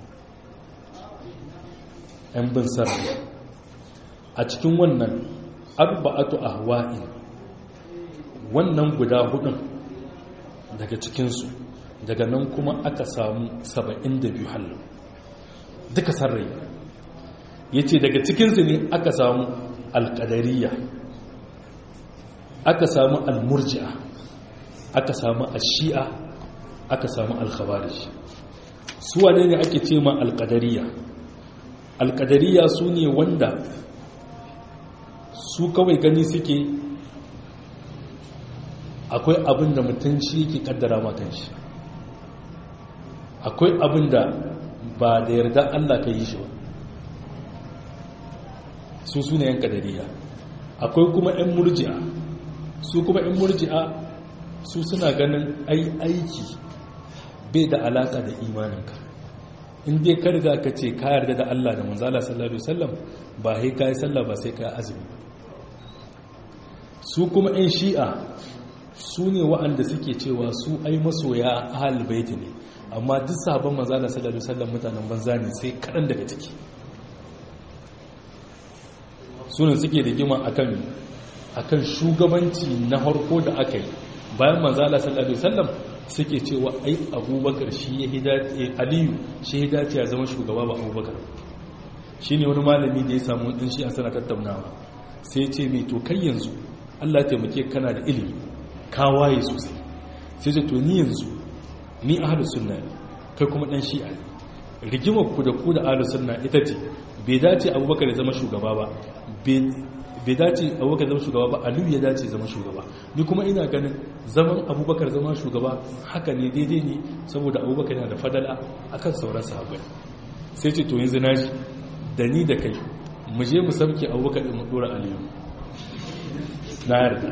'yan bin sarri a cikin wannan arba'atu ahwa'in wannan guda hudun daga cikinsu daga nan kuma aka samu 72 halin duka sarrai ya ce daga cikinsu ne aka samu alƙadariya aka samu almurji'a aka samu ashi'a aka samu alkhawarij su wane ne ake ce ma alkadariya alkadariya su ne wanda su kawai gani suke akwai abin da mutum shi yake kaddara matan shi akwai abin da ba da yarda Allah ka yi shi ba su su ne yan kadariya akwai kuma yan murji'a su kuma yan murji'a su suna ganin ai aiki bai da alaka da imaninka in dai ka riga ka ce ka yarda da Allah da manzala sallallahu alaihi wasallam ba sai ka yi sallah ba sai ka yi azumi su kuma yan shi'a su ne wa'anda suke cewa su ai masoya ahal baiti ne amma duk sabon manzala sallallahu alaihi wasallam mutanen banza ne sai kaɗan daga ciki su ne suke da gima akan akan shugabanci na harko da aka yi bayan manzala sallallahu alaihi wasallam suke cewa ai abubakar shi ya hidace aliyu shi hidace ya zama shugaba ba abubakar shine wani malami da ya samu din shi a sana tattaunawa sai ce mai to kai yanzu Allah ya taimake kana da ilimi ka waye sosai sai ce to ni yanzu ni ahlus sunna ne kai kuma dan shi'a ne rigimar ku da ku da ahlus sunna ita ce bai dace abubakar ya zama shugaba ba bai dace abubakar zama shugaba ba aliyu ya dace zama shugaba ni kuma ina ganin zaman abubakar zama shugaba haka ne daidai ne saboda abubakar yana da fadala akan sauran sahabbai sai ce to yanzu naji da ni da kai mu je mu sauke abubakar din mu dora aliyu na yarda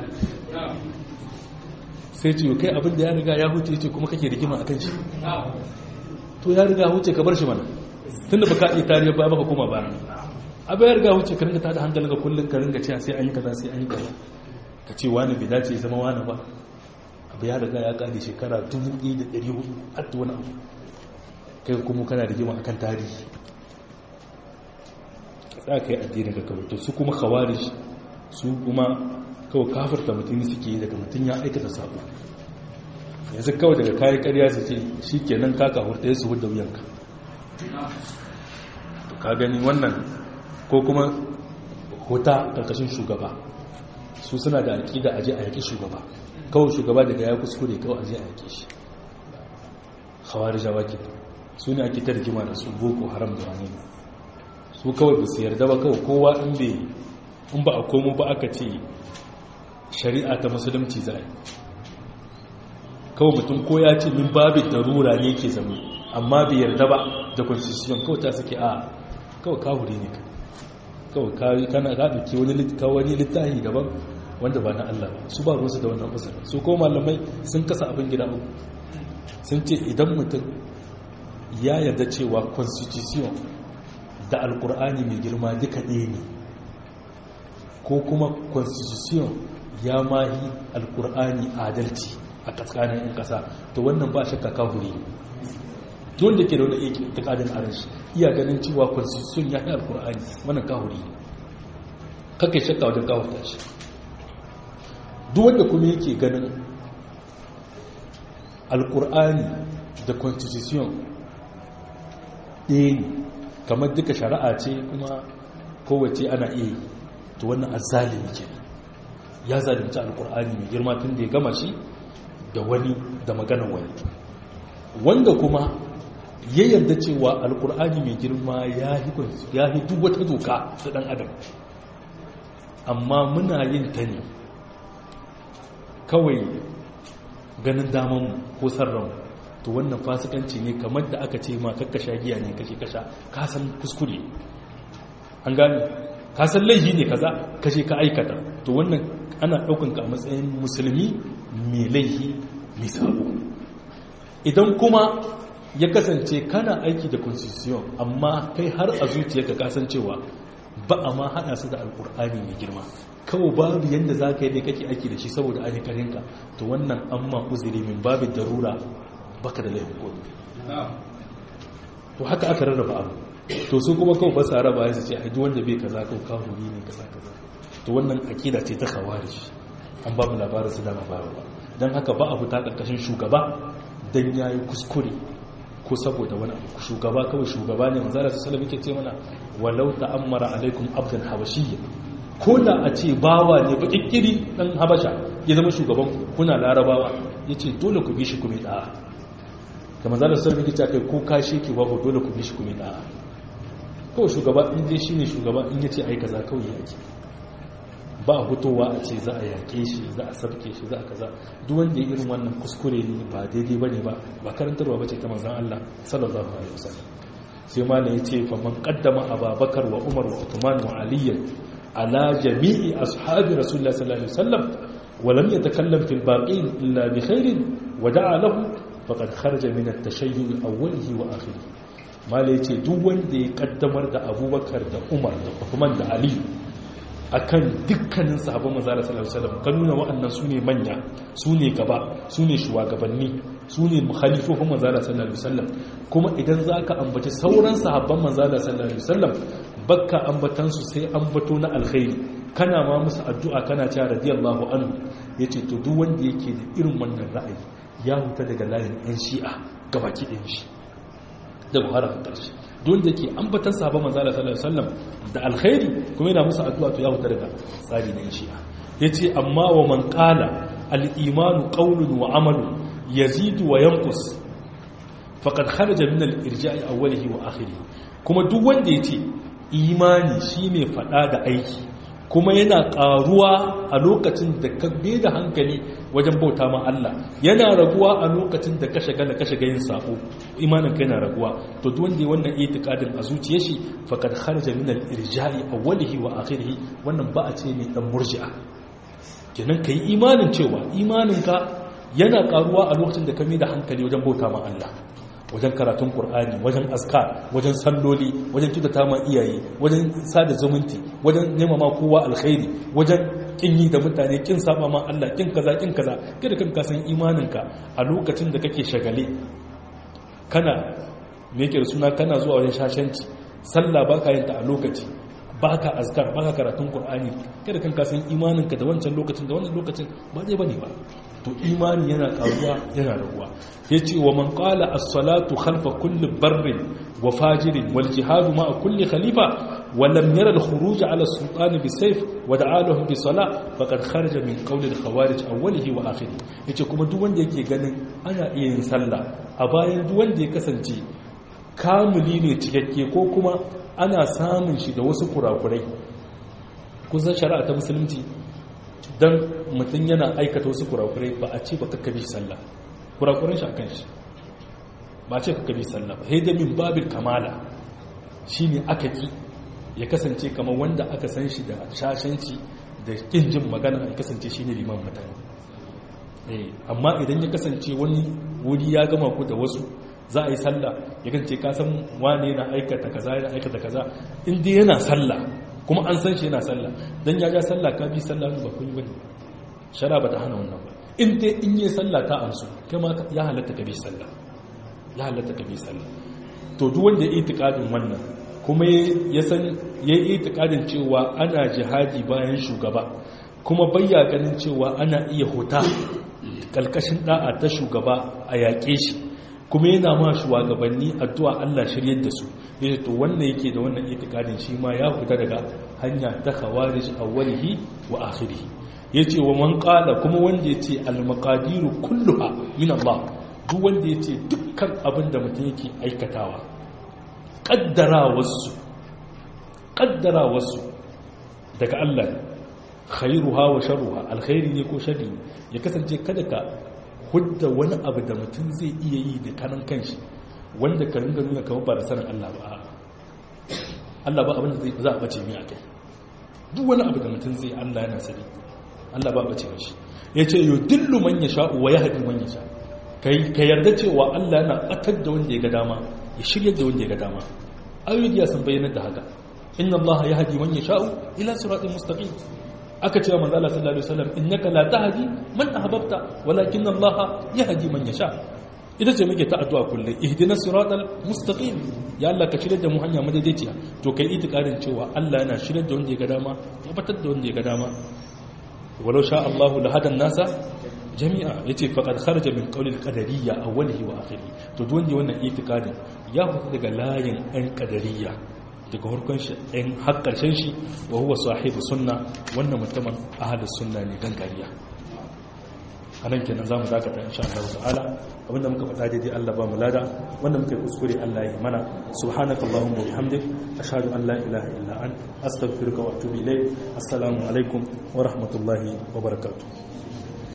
sai ce kai abin da ya riga ya huce ce kuma kake rigima akan shi to ya riga huce ka bar shi mana tunda baka iya tarihi ba baka koma ba abin ya riga huce ka ringa tada hankali ga kullum ka ringa cewa sai an yi kaza sai an yi kaza ka ce wani bai dace zama wani ba abu ya riga ya kare shekara 1400 hatta wani abu kai kuma kana rigima akan tarihi za ka yi addini ga kawai to su kuma khawarij su kuma kawai kafarta mutum suke yi daga mutum ya aikata sabo yanzu kawai daga kayan karya su ce shi kenan kaka hurta ya su hudda wuyanka to ka gani wannan ko kuma huta karkashin shugaba su suna da aƙida aje a yaƙi shugaba kawai shugaba daga ya kuskure kawai aje a yaƙi shi hawar jawa ke su ne ake ta rigima da su boko haram da wani su kawai ba su yarda ba kawai kowa in bai in ba a komo ba aka ce shari'a ta musulunci za a yi kawai mutum ko ya ce min babin darura ne ke zama amma bai yarda ba da constitution kawai ta suke a kawai kawuri ne kawai kana ka ɗauki wani littafi daban wanda ba na Allah ba su ba ruwansu da wannan usar su ko malamai sun kasa abin gida uku sun ce idan mutum ya yarda cewa constitution da alkur'ani mai girma duka ɗaya ne ko kuma constitution ya mahi alkur'ani adalci a tsakanin 'yan ƙasa to wannan ba shakka kahuri ne wanda ke da wani aiki ta ƙadin arashi iya ganin cewa constitution ya yi alkur'ani wannan kahuri ne kakai shakka wajen kawata shi duk wanda kuma yake ganin alkur'ani da constitution ɗaya ne kamar duka shari'a ce kuma kowace ana iya to wannan azalimi ke ya zalimci alkur'ani mai girma tun da ya gama shi da wani da maganar wani wanda kuma ya yarda cewa alkur'ani mai girma ya yi duk wata doka ta dan adam amma muna yin ta ne kawai ganin damanmu ko sarranmu to wannan fasikanci ne kamar da aka ce ma kakkasha giya ne kashe kasha kasan kuskure an gane kasan laifi ne kaza kashe ka aikata to wannan ana ɗaukan ka a matsayin musulmi mai laifi mai sabo idan kuma ya kasance kana aiki da constitution amma kai har a zuciyarka kasancewa ba a ma hada su da alkur'ani mai girma kawai babu yadda za ka yi dai kake aiki da shi saboda ayyukarinka to wannan an ma uzuri min babin darura baka da laifin kodu to haka aka rarraba abu to su kuma kawai ba sa raba ya su ce a wanda bai kaza kawai kahuri ne kaza kaza to wannan akida ce ta khawarij an ba mu labarin su dama ba don haka ba a fita ƙarƙashin shugaba don ya yi kuskure ko saboda wani abu shugaba kawai shugaba ne manzara su salafi ke ce mana walau ta'ammara alaikum abdan habashiyya ko da a ce bawa ne ba kikkiri dan habasha ya zama shugaban kuna larabawa ya ce dole ku bi shi kuma da'a kamar zalar sarfi ta kai ko kashe ki babu dole ku bi shi kuma da'a kawai shugaba in je shi ne shugaba in ya ce ai kaza kawai yake ba a fitowa a ce za a yaƙe shi za a sabke shi za a kaza duk wanda ya irin wannan kuskure ne ba daidai bane ba ba karantarwa bace ta manzon Allah sallallahu alaihi wasallam sai ma ne yace fa man qaddama ababakar wa umar wa uthman wa ali ala jami'i ashabi rasulullah sallallahu alaihi wasallam wa lam yatakallam fil baqin illa bi khairin wa da'a lahu faqad kharaja min at-tashayyu awwalihi wa akhirih ma ne yace duk wanda ya kaddamar da abubakar da umar da uthman da ali akan dukkanin sahabban manzo Allah sallallahu alaihi wasallam kan nuna wa'annan sune manya sune gaba sune shugabanni sune mukhalifofin manzo Allah sallallahu alaihi wasallam kuma idan zaka ambaci sauran sahabban manzo Allah sallallahu alaihi wasallam bakka ambatan su sai ambato na alkhairi kana ma musu addu'a kana cewa radiyallahu anhu yace to duk wanda yake da irin wannan ra'ayi ya huta daga layin ɗan shi'a gabaki ɗin shi da buhari a ƙarshe don da ke ambatan sahaba manzala sallallahu alaihi wasallam da alkhairi kuma yana musu addu'a to ya huta daga tsari na shi'a yace amma wa man qala al-imanu qawlun wa amalun yazidu wa yanqus faqad kharaja min al-irja'i awwalihi wa akhirih kuma duk wanda yace imani shine fada da aiki kuma yana karuwa a lokacin da ka da hankali wajen bauta ma Allah yana raguwa a lokacin da ka shagala ka shiga yin sako imanin ka yana raguwa to duk wanda wannan itikadin a zuciyar shi faqad kharaja min al-irja'i awwalihi wa akhirih wannan ba a ce ne dan murji'a kenan kai imanin cewa imanin ka yana karuwa a lokacin da ka da hankali wajen bauta ma Allah wajen karatun Kur'ani, wajen askar wajen salloli wajen kyautata ma iyaye wajen sada zumunci wajen nema ma kowa alkhairi wajen kin yi da mutane kin saba ma Allah kin kaza kin kaza kada kan kasan imaninka a lokacin da kake shagale kana me yake da suna kana zuwa wajen shashanci sallah baka yin ta a lokaci baka azkar baka karatun Kur'ani, kada kan kasan imaninka da wancan lokacin da wannan lokacin ba zai bane ba to imani yana karuwa yana raguwa yace wa man qala as-salatu khalfa kulli barrin wa fajirin wal jihad ma'a kulli khalifa wa lam yara al-khuruj ala as-sultan bi sayf wa da'alahum bi salah faqad kharaja min qawli al-khawarij awwalihi wa akhirih yace kuma duk wanda yake ganin ana iya yin sallah a bayan duk wanda ya kasance kamuli ne cikakke ko kuma ana samun shi da wasu kurakurai kusan shari'a ta musulunci don mutum yana aikata wasu kurakurai ba a ce ba kakkabi sallah kurakuran shi a kan shi ba a ce kakkabi sallah ba haida min babin kamala shi ne aka ki ya kasance kamar wanda aka san shi da shashanci da kin jin magana ya kasance shi ne liman mutane amma idan ya kasance wani wuri ya gama ku da wasu za a yi sallah ya kance kasan wane na aikata kaza yana aikata kaza inda yana sallah kuma an san shi yana sallah dan ya ja sallah ka bi sallah ba kun yi bane shara ba ta hana wannan ba in dai in yi sallah ta amsu kai ma ya halatta ka bi sallah ya halatta ka bi sallah to duk wanda ya itikadin wannan kuma ya san ya yi itikadin cewa ana jihadi bayan shugaba kuma bayya ganin cewa ana iya huta kalkashin da'a ta shugaba a yaƙe shi kuma yana ma shugabanni addu'a Allah shiryar da su yace to wannan yake da wannan itikadin shi ma ya fita daga hanya ta khawarij awwalihi wa akhirih yace wa man qala kuma wanda yace al maqadiru kulluha min Allah duk wanda yace dukkan abin da mutum yake aikatawa kaddarawarsu kaddarawarsu daga Allah khairuha wa sharruha alkhairi ne ko sharri ya kasance kada ka hudda wani abu da mutum zai iya yi da kanan kanshi wanda ka ringa nuna kamar ba da sanin Allah ba Allah ba abinda zai za a bace mai a kai duk wani abu da mutum zai Allah yana sani Allah ba bace shi ya ce yau dillu man ya sha'u wa ya haɗi man ya sha ka yarda cewa Allah yana ɓatar da wanda ya ga dama ya shirya da wanda ya ga dama ayoyi ya sun bayyana da haka inna Allah ya haɗi man ya sha'u ila siratin mustaqim aka cewa manzo Allah sallallahu alaihi wasallam innaka la tahdi man ahbabta walakin Allah yahdi man yasha ita ce muke ta addu'a kullum ihdinas siratal mustaqim ya Allah ka shirye da mu hanya madaidaiciya to kai itikadin cewa Allah yana shirye da wanda ya ga dama ya batar da wanda ya ga dama walau sha Allah la hadan nasa jami'a yace faqad kharaja min qawli al-qadariyya awwalihi wa akhirih to duk wanda wannan itikadin ya fita daga layin an qadariyya daga harkon shi ɗin har ƙarshen shi wa huwa sahibu sunna wannan mutumin ahadus sunna ne gangariya a nan kenan za mu dakata insha Allah ta'ala abinda muka faɗa daidai Allah ba mu lada wanda muka yi kuskure Allah ya mana subhanaka allahumma wa bihamdik ashhadu an la ilaha illa ant astaghfiruka wa atubu ilayk assalamu alaikum wa rahmatullahi wa barakatuh